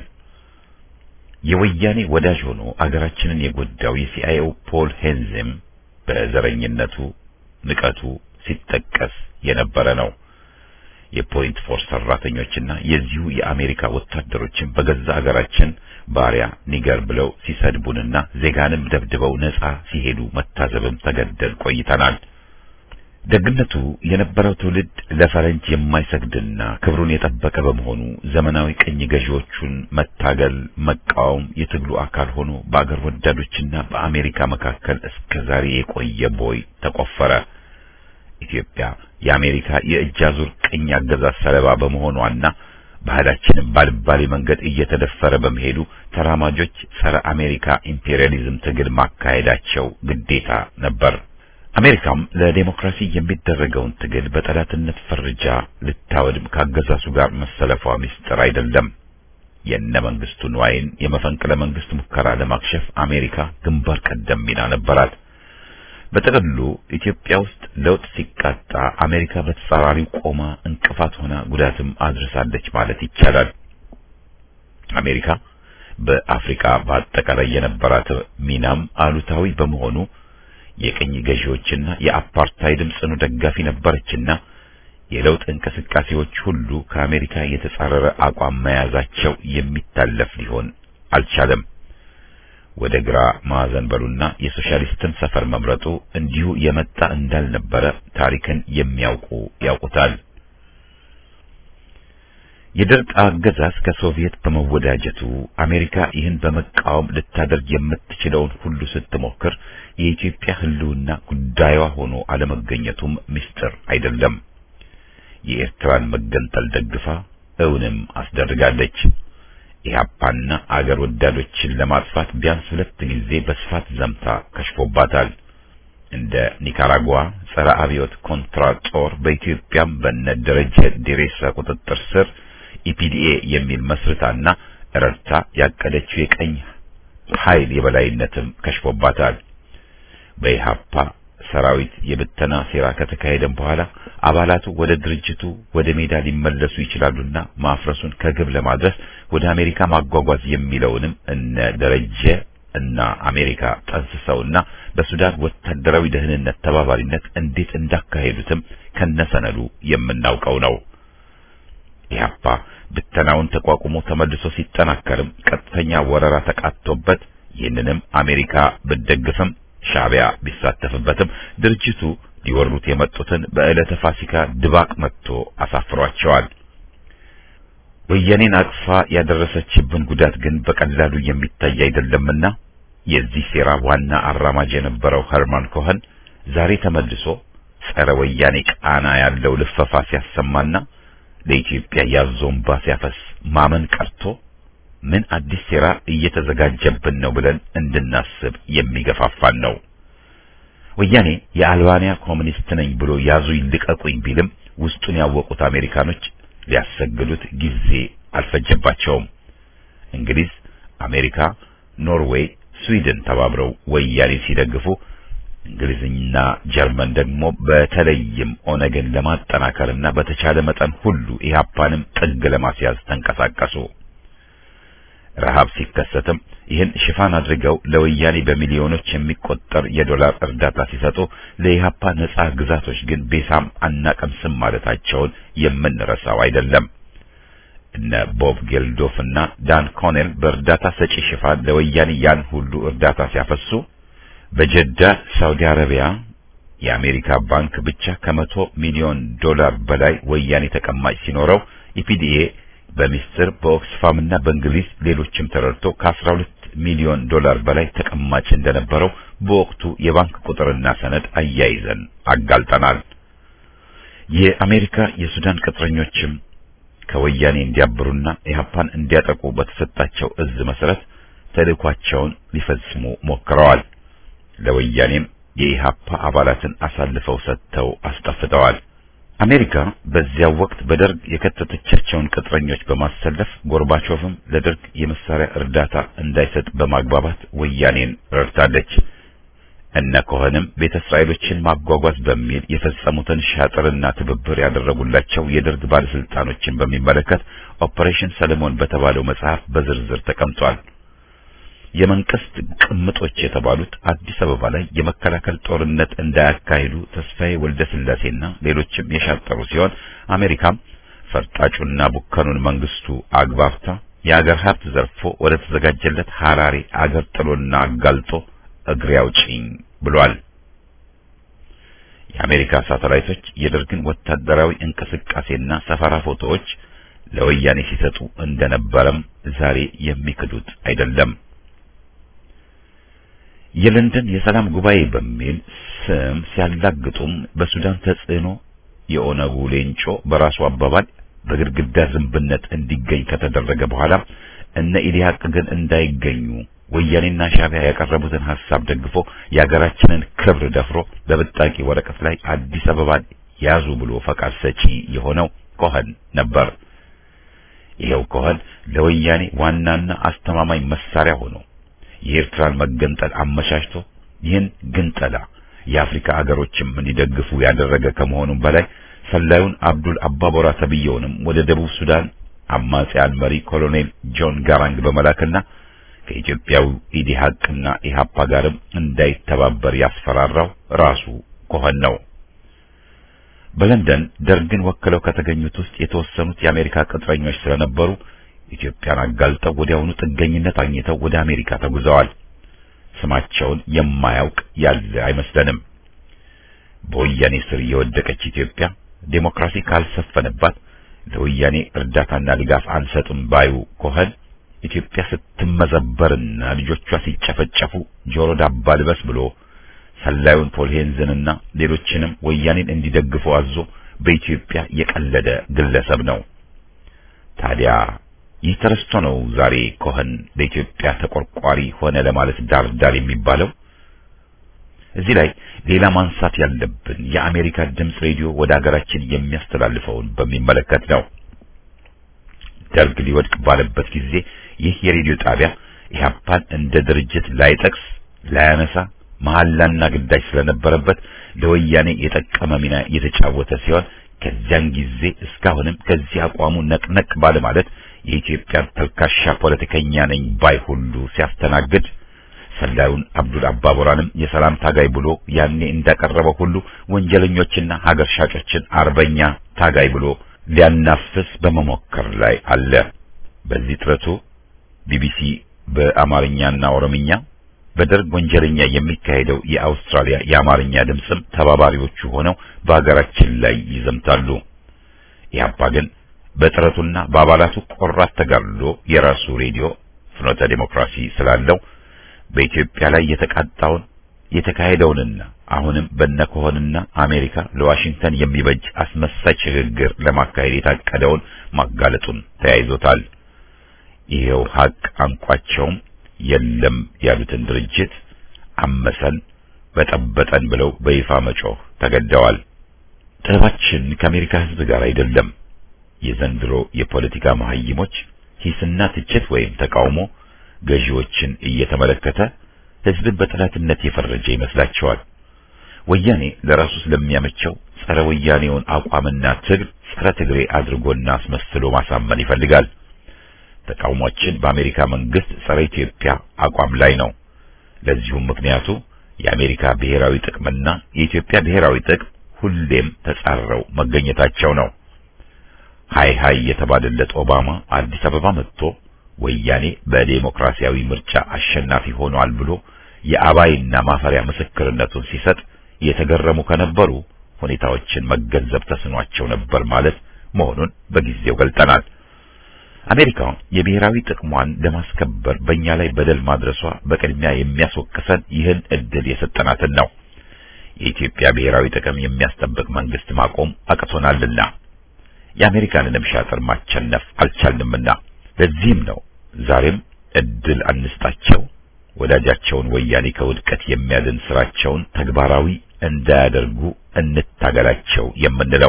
የወያኔ ወዳጅ ሆኖ አገራችንን የጎዳው የሲአይኤው ፖል ሄንዝም በዘረኝነቱ ንቀቱ ሲጠቀስ የነበረ ነው። የፖይንት ፎርስ ሰራተኞችና የዚሁ የአሜሪካ ወታደሮችን በገዛ አገራችን ባሪያ ኒገር ብለው ሲሰድቡንና ዜጋንም ደብድበው ነጻ ሲሄዱ መታዘብም ተገደል ቆይተናል። ደግነቱ የነበረው ትውልድ ለፈረንጅ የማይሰግድና ክብሩን የጠበቀ በመሆኑ ዘመናዊ ቅኝ ገዢዎቹን መታገል፣ መቃወም የትግሉ አካል ሆኖ በአገር ወዳዶችና በአሜሪካ መካከል እስከ ዛሬ የቆየ ቦይ ተቆፈረ። ኢትዮጵያ የአሜሪካ የእጅ አዙር ቅኝ አገዛዝ ሰለባ በመሆኗና ባህላችንን ባልባሌ መንገድ እየተደፈረ በመሄዱ ተራማጆች ጸረ አሜሪካ ኢምፔሪያሊዝም ትግል ማካሄዳቸው ግዴታ ነበር። አሜሪካም ለዴሞክራሲ የሚደረገውን ትግል በጠላትነት ፈርጃ ልታወድም ካገዛዙ ጋር መሰለፏ ምስጢር አይደለም። የነ መንግስቱ ንዋይን የመፈንቅለ መንግስት ሙከራ ለማክሸፍ አሜሪካ ግንባር ቀደም ሚና ነበራት። በጥቅሉ ኢትዮጵያ ውስጥ ለውጥ ሲቃጣ አሜሪካ በተጻራሪው ቆማ እንቅፋት ሆና ጉዳትም አድርሳለች ማለት ይቻላል። አሜሪካ በአፍሪካ በአጠቃላይ የነበራት ሚናም አሉታዊ በመሆኑ የቅኝ ገዢዎችና የአፓርታይድም ጽኑ ደጋፊ ነበረችና የለውጥ እንቅስቃሴዎች ሁሉ ከአሜሪካ የተጻረረ አቋም መያዛቸው የሚታለፍ ሊሆን አልቻለም። ወደ ግራ ማዕዘን በሉና የሶሻሊስትን ሰፈር መምረጡ እንዲሁ የመጣ እንዳልነበረ ታሪክን የሚያውቁ ያውቁታል። የደርግ አገዛዝ ከሶቪየት በመወዳጀቱ አሜሪካ ይህን በመቃወም ልታደርግ የምትችለውን ሁሉ ስትሞክር የኢትዮጵያ ሕልውና ጉዳዩዋ ሆኖ አለመገኘቱም ምስጢር አይደለም። የኤርትራን መገንጠል ደግፋ እውንም አስደርጋለች። ኢህአፓና አገር ወዳዶችን ለማጥፋት ቢያንስ ሁለት ጊዜ በስፋት ዘምታ ከሽፎባታል። እንደ ኒካራጓ ጸረ አብዮት ኮንትራ ጦር በኢትዮጵያም በነ ደረጀ ዴሬሳ ቁጥጥር ስር ኢፒዲኤ የሚል መስርታና ረድታ ያቀደችው የቀኝ ኃይል የበላይነትም ከሽፎባታል። በኢሃፓ ሰራዊት የብተና ሴራ ከተካሄደም በኋላ አባላቱ ወደ ድርጅቱ ወደ ሜዳ ሊመለሱ ይችላሉና ማፍረሱን ከግብ ለማድረስ ወደ አሜሪካ ማጓጓዝ የሚለውንም እነ ደረጀ እና አሜሪካ ጠንስሰውና በሱዳን ወታደራዊ ደህንነት ተባባሪነት እንዴት እንዳካሄዱትም ከነሰነዱ የምናውቀው ነው። ኢህአፓ ብተናውን ተቋቁሞ ተመልሶ ሲጠናከርም ቀጥተኛ ወረራ ተቃጥቶበት ይህንንም አሜሪካ ብትደግፍም ሻዕቢያ ቢሳተፍበትም ድርጅቱ ሊወሩት የመጡትን በዕለተ ፋሲካ ድባቅ መጥቶ አሳፍሯቸዋል። ወያኔን አቅፋ ያደረሰችብን ጉዳት ግን በቀላሉ የሚታይ አይደለምና የዚህ ሴራ ዋና አራማጅ የነበረው ኸርማን ኮኸን ዛሬ ተመልሶ ጸረ ወያኔ ቃና ያለው ልፈፋ ሲያሰማና ለኢትዮጵያ ያዞንባ ሲያፈስ ማመን ቀርቶ ምን አዲስ ሴራ እየተዘጋጀብን ነው ብለን እንድናስብ የሚገፋፋን ነው። ወያኔ የአልባንያ ኮሚኒስት ነኝ ብሎ ያዙ ይልቀቁኝ ቢልም ውስጡን ያወቁት አሜሪካኖች ሊያሰግዱት ጊዜ አልፈጀባቸውም። እንግሊዝ፣ አሜሪካ፣ ኖርዌይ፣ ስዊድን ተባብረው ወያኔ ሲደግፉ እንግሊዝና ጀርመን ደግሞ በተለይም ኦነግን ለማጠናከርና በተቻለ መጠን ሁሉ ኢህአፓንም ጥግ ለማስያዝ ተንቀሳቀሱ። ረሃብ ሲከሰትም ይህን ሽፋን አድርገው ለወያኔ በሚሊዮኖች የሚቆጠር የዶላር እርዳታ ሲሰጡ ለኢህአፓ ነጻ ግዛቶች ግን ቤሳም አናቀምስም ማለታቸውን የምንረሳው አይደለም። እነ ቦብ ጌልዶፍ እና ዳን ኮኔል በእርዳታ ሰጪ ሽፋን ለወያኔ ያን ሁሉ እርዳታ ሲያፈሱ በጀዳ ሳውዲ አረቢያ የአሜሪካ ባንክ ብቻ ከመቶ ሚሊዮን ዶላር በላይ ወያኔ ተቀማጭ ሲኖረው ኢፒዲኤ በሚስጥር በኦክስፋም እና በእንግሊዝ ሌሎችም ተረድቶ ከ12 ሚሊዮን ዶላር በላይ ተቀማጭ እንደነበረው በወቅቱ የባንክ ቁጥርና ሰነድ አያይዘን አጋልጠናል። የአሜሪካ የሱዳን ቅጥረኞችም ከወያኔ እንዲያብሩና ኢህአፓን እንዲያጠቁ በተሰጣቸው እዝ መሰረት ተልእኳቸውን ሊፈጽሙ ሞክረዋል። ለወያኔም የኢህአፓ አባላትን አሳልፈው ሰጥተው አስጠፍተዋል። አሜሪካ በዚያው ወቅት በደርግ የከተተቻቸውን ቅጥረኞች በማሰለፍ ጎርባቾቭም ለደርግ የመሳሪያ እርዳታ እንዳይሰጥ በማግባባት ወያኔን ረድታለች። እነ ኮኸንም ቤተ እስራኤሎችን ማጓጓዝ በሚል የፈጸሙትን ሻጥርና ትብብር ያደረጉላቸው የደርግ ባለስልጣኖችን በሚመለከት ኦፐሬሽን ሰለሞን በተባለው መጽሐፍ በዝርዝር ተቀምጧል። የመንግስት ቅምጦች የተባሉት አዲስ አበባ ላይ የመከላከል ጦርነት እንዳያካሂዱ ተስፋዬ ወልደ ስላሴና ሌሎችም የሻጠሩ ሲሆን አሜሪካም ፈርጣጩና ቡከኑን መንግስቱ አግባብታ የአገር ሀብት ዘርፎ ወደ ተዘጋጀለት ሐራሬ አገር ጥሎና አጋልጦ እግሬ አውጪኝ ብሏል። የአሜሪካ ሳተላይቶች የደርግን ወታደራዊ እንቅስቃሴና ሰፈራ ፎቶዎች ለወያኔ ሲሰጡ እንደነበረም ዛሬ የሚክዱት አይደለም። የለንደን የሰላም ጉባኤ በሚል ስም ሲያላግጡም በሱዳን ተጽዕኖ የኦነጉ ሌንጮ በራሱ አባባል በግድግዳ ዝንብነት እንዲገኝ ከተደረገ በኋላ እነ ኢዲያቅ ግን እንዳይገኙ ወያኔና ሻዕቢያ ያቀረቡትን ሐሳብ ደግፎ የሀገራችንን ክብር ደፍሮ በብጣቂ ወረቀት ላይ አዲስ አበባን ያዙ ብሎ ፈቃድ ሰጪ የሆነው ኮኸን ነበር። ይሄው ኮኸን ለወያኔ ዋናና አስተማማኝ መሳሪያ ሆኖ የኤርትራን መገንጠል አመቻችቶ ይህን ግንጠላ የአፍሪካ አገሮችም እንዲደግፉ ያደረገ ከመሆኑም በላይ ሰላዩን አብዱል አባቦራ ተብየውንም ወደ ደቡብ ሱዳን አማጺያን መሪ ኮሎኔል ጆን ጋራንግ በመላክና ከኢትዮጵያው ኢዲሃቅና ኢሃፓ ጋርም እንዳይተባበር ያስፈራራው ራሱ ኮኸን ነው። በለንደን ደርግን ወክለው ከተገኙት ውስጥ የተወሰኑት የአሜሪካ ቅጥረኞች ስለነበሩ ኢትዮጵያን አጋልጠው ወዲያውኑ ጥገኝነት አግኝተው ወደ አሜሪካ ተጉዘዋል። ስማቸውን የማያውቅ ያለ አይመስለንም። በወያኔ ስር የወደቀች ኢትዮጵያ ዴሞክራሲ ካልሰፈነባት ለወያኔ እርዳታና ድጋፍ አንሰጥም ባዩ ኮኸን ኢትዮጵያ ስትመዘበርና ልጆቿ ሲጨፈጨፉ ጆሮ ዳባ ልበስ ብሎ ሰላዩን ፖል ሄንዝንና ሌሎችንም ወያኔን እንዲደግፉ አዞ በኢትዮጵያ የቀለደ ግለሰብ ነው። ታዲያ ይህ ተረስቶ ነው ዛሬ ኮኸን ለኢትዮጵያ ተቆርቋሪ ሆነ ለማለት ዳር ዳር የሚባለው። እዚህ ላይ ሌላ ማንሳት ያለብን የአሜሪካ ድምፅ ሬዲዮ ወደ ሀገራችን የሚያስተላልፈውን በሚመለከት ነው። ደርግ ሊወድቅ ባለበት ጊዜ ይህ የሬዲዮ ጣቢያ ኢህአፓን እንደ ድርጅት ላይጠቅስ ላያነሳ መሐላና ግዳጅ ስለነበረበት ለወያኔ የጠቀመ ሚና የተጫወተ ሲሆን ከዚያን ጊዜ እስካሁንም ከዚህ አቋሙ ነቅነቅ ባለ ማለት የኢትዮጵያን ተልካሻ ፖለቲከኛ ነኝ ባይ ሁሉ ሲያስተናግድ ሰላዩን አብዱል አባቦራንም የሰላም ታጋይ ብሎ ያኔ እንዳቀረበው ሁሉ ወንጀለኞችና ሀገር ሻጮችን አርበኛ ታጋይ ብሎ ሊያናፍስ በመሞከር ላይ አለ። በዚህ ጥረቱ ቢቢሲ በአማርኛና ኦሮምኛ በደርግ ወንጀለኛ የሚካሄደው የአውስትራሊያ የአማርኛ ድምፅም ተባባሪዎቹ ሆነው በሀገራችን ላይ ይዘምታሉ። ኢህአፓ ግን በጥረቱና በአባላቱ ቆራት ተጋድሎ የራሱ ሬዲዮ ፍኖተ ዴሞክራሲ ስላለው በኢትዮጵያ ላይ የተቃጣውን የተካሄደውንና አሁንም በነከሆንና አሜሪካ ለዋሽንግተን የሚበጅ አስመሳይ ሽግግር ለማካሄድ የታቀደውን ማጋለጡን ተያይዞታል። ይሄው ሀቅ አንቋቸውም የለም ያሉትን ድርጅት አመሰን በጠበጠን ብለው በይፋ መጮህ ተገደዋል። ጥበባችን ከአሜሪካ ሕዝብ ጋር አይደለም። የዘንድሮ የፖለቲካ መሀይሞች ሂስና ትችት ወይም ተቃውሞ ገዢዎችን እየተመለከተ ሕዝብን በጠላትነት የፈረጀ ይመስላቸዋል። ወያኔ ለራሱ ስለሚያመቸው ጸረ ወያኔውን አቋምና ትግል ጸረ ትግሬ አድርጎና አስመስሎ ማሳመን ይፈልጋል። ተቃውሟችን በአሜሪካ መንግስት ጸረ ኢትዮጵያ አቋም ላይ ነው። ለዚሁም ምክንያቱ የአሜሪካ ብሔራዊ ጥቅምና የኢትዮጵያ ብሔራዊ ጥቅም ሁሌም ተጻረው መገኘታቸው ነው። ሃይ ሃይ የተባለለት ኦባማ አዲስ አበባ መጥቶ ወያኔ በዴሞክራሲያዊ ምርጫ አሸናፊ ሆኗል ብሎ የአባይና ማፈሪያ ምስክርነቱን ሲሰጥ የተገረሙ ከነበሩ ሁኔታዎችን መገንዘብ ተስኗቸው ነበር ማለት መሆኑን በጊዜው ገልጠናል። አሜሪካ የብሔራዊ ጥቅሟን ለማስከበር በእኛ ላይ በደል ማድረሷ በቅድሚያ የሚያስወቅሰን ይህን እድል የሰጠናትን ነው። የኢትዮጵያ ብሔራዊ ጥቅም የሚያስጠብቅ መንግስት ማቆም አቅቶናልና የአሜሪካንንም ሻጥር ማቸነፍ አልቻልንምና ለዚህም ነው ዛሬም እድል አንስጣቸው፣ ወዳጃቸውን ወያኔ ከውድቀት የሚያድን ስራቸውን ተግባራዊ እንዳያደርጉ እንታገላቸው የምንለው።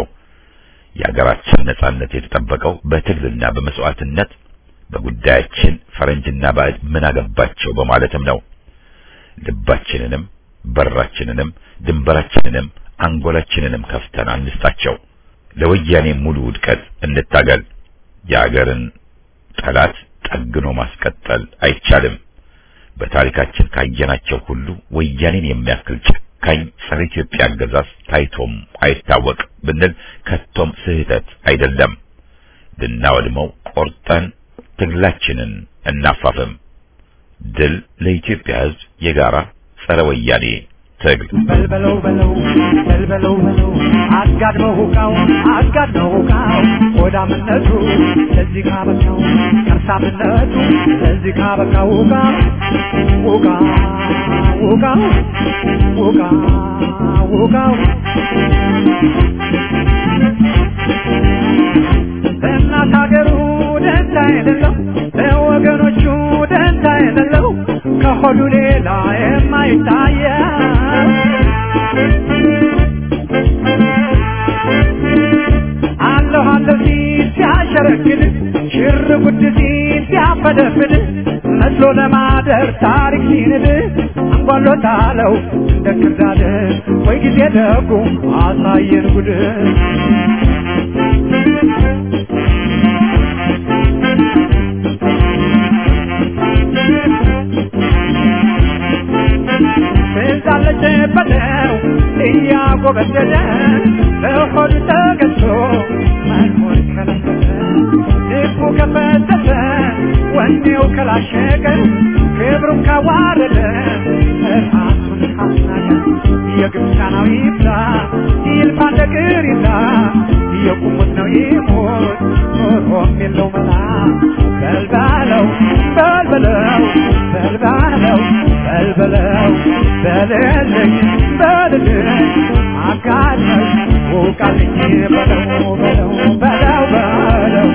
የሀገራችን ነጻነት የተጠበቀው በትግልና በመስዋዕትነት በጉዳያችን ፈረንጅና ባዕድ ምን አገባቸው በማለትም ነው። ልባችንንም በራችንንም ድንበራችንንም አንጎላችንንም ከፍተን አንስጣቸው። ለወያኔ ሙሉ ውድቀት እንታገል። የሀገርን ጠላት ጠግኖ ማስቀጠል አይቻልም። በታሪካችን ካየናቸው ሁሉ ወያኔን የሚያክል ጨካኝ ጸረ ኢትዮጵያ አገዛዝ ታይቶም አይታወቅ ብንል ከቶም ስህተት አይደለም። ልናወድመው ቆርጠን ትግላችንን እናፋፍም። ድል ለኢትዮጵያ ሕዝብ የጋራ ጸረ ወያኔ ትግል። በልበለው በለው በልበለው በለው አጋድመው ሁቃው አጋድመው ሁቃው ሆዳምነቱ ለዚህ ካበቃው ከርሳምነቱ ለዚህ ካበቃው ሁቃ ሁቃ ሁቃ ሁቃ ሁቃው እናት ሀገሩ ደንታ የሌለው ለወገኖቹ ደንታ የሌለው ከሆዱ ሌላ የማይታየው አለሁ አለሁ ሲል ሲያሸረግድ ሽር ጉድ ሲል ሲያፈደፍድ መስሎ ለማደር ታሪክ ሲንድ አንጓሎታለው እንደ ክርዳድ ወይ ጊዜ ደጉ አሳየን ጉድ ትዛለች በለው እያጎበደደ በሆዱ ተገዝቶ መኖር ከለከለ ልቡ ከፈተተ ወኔው ከላሸቀ ክብሩን ካዋረደ ራሱን ካስናቀ የግብፃናዊ ይብላ ይልፋ እንደ ቅሪታ የቁሙት ነው ይሞት ኖሮም የለው መላ በልባለው በልበለው በልባለው በልበለው በልልኝ በልልኝ አጋለኝ ውቃልኝ በለው በለው በለው በለው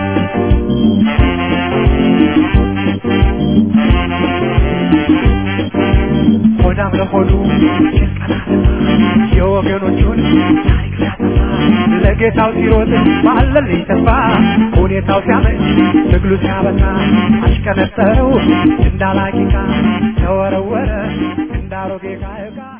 ሆዳም ለሆዱ ጭንቀና የወገኖቹን ታሪክ ሲያጠፋ ለጌታው ሲሮጥ ባለልኝ ተስፋ ሁኔታው ሲያመች ትግሉ ሲያበቃ አሽቀነጠረው እንዳላቂቃ ተወረወረ እንዳሮጌ ዕቃ ዕቃ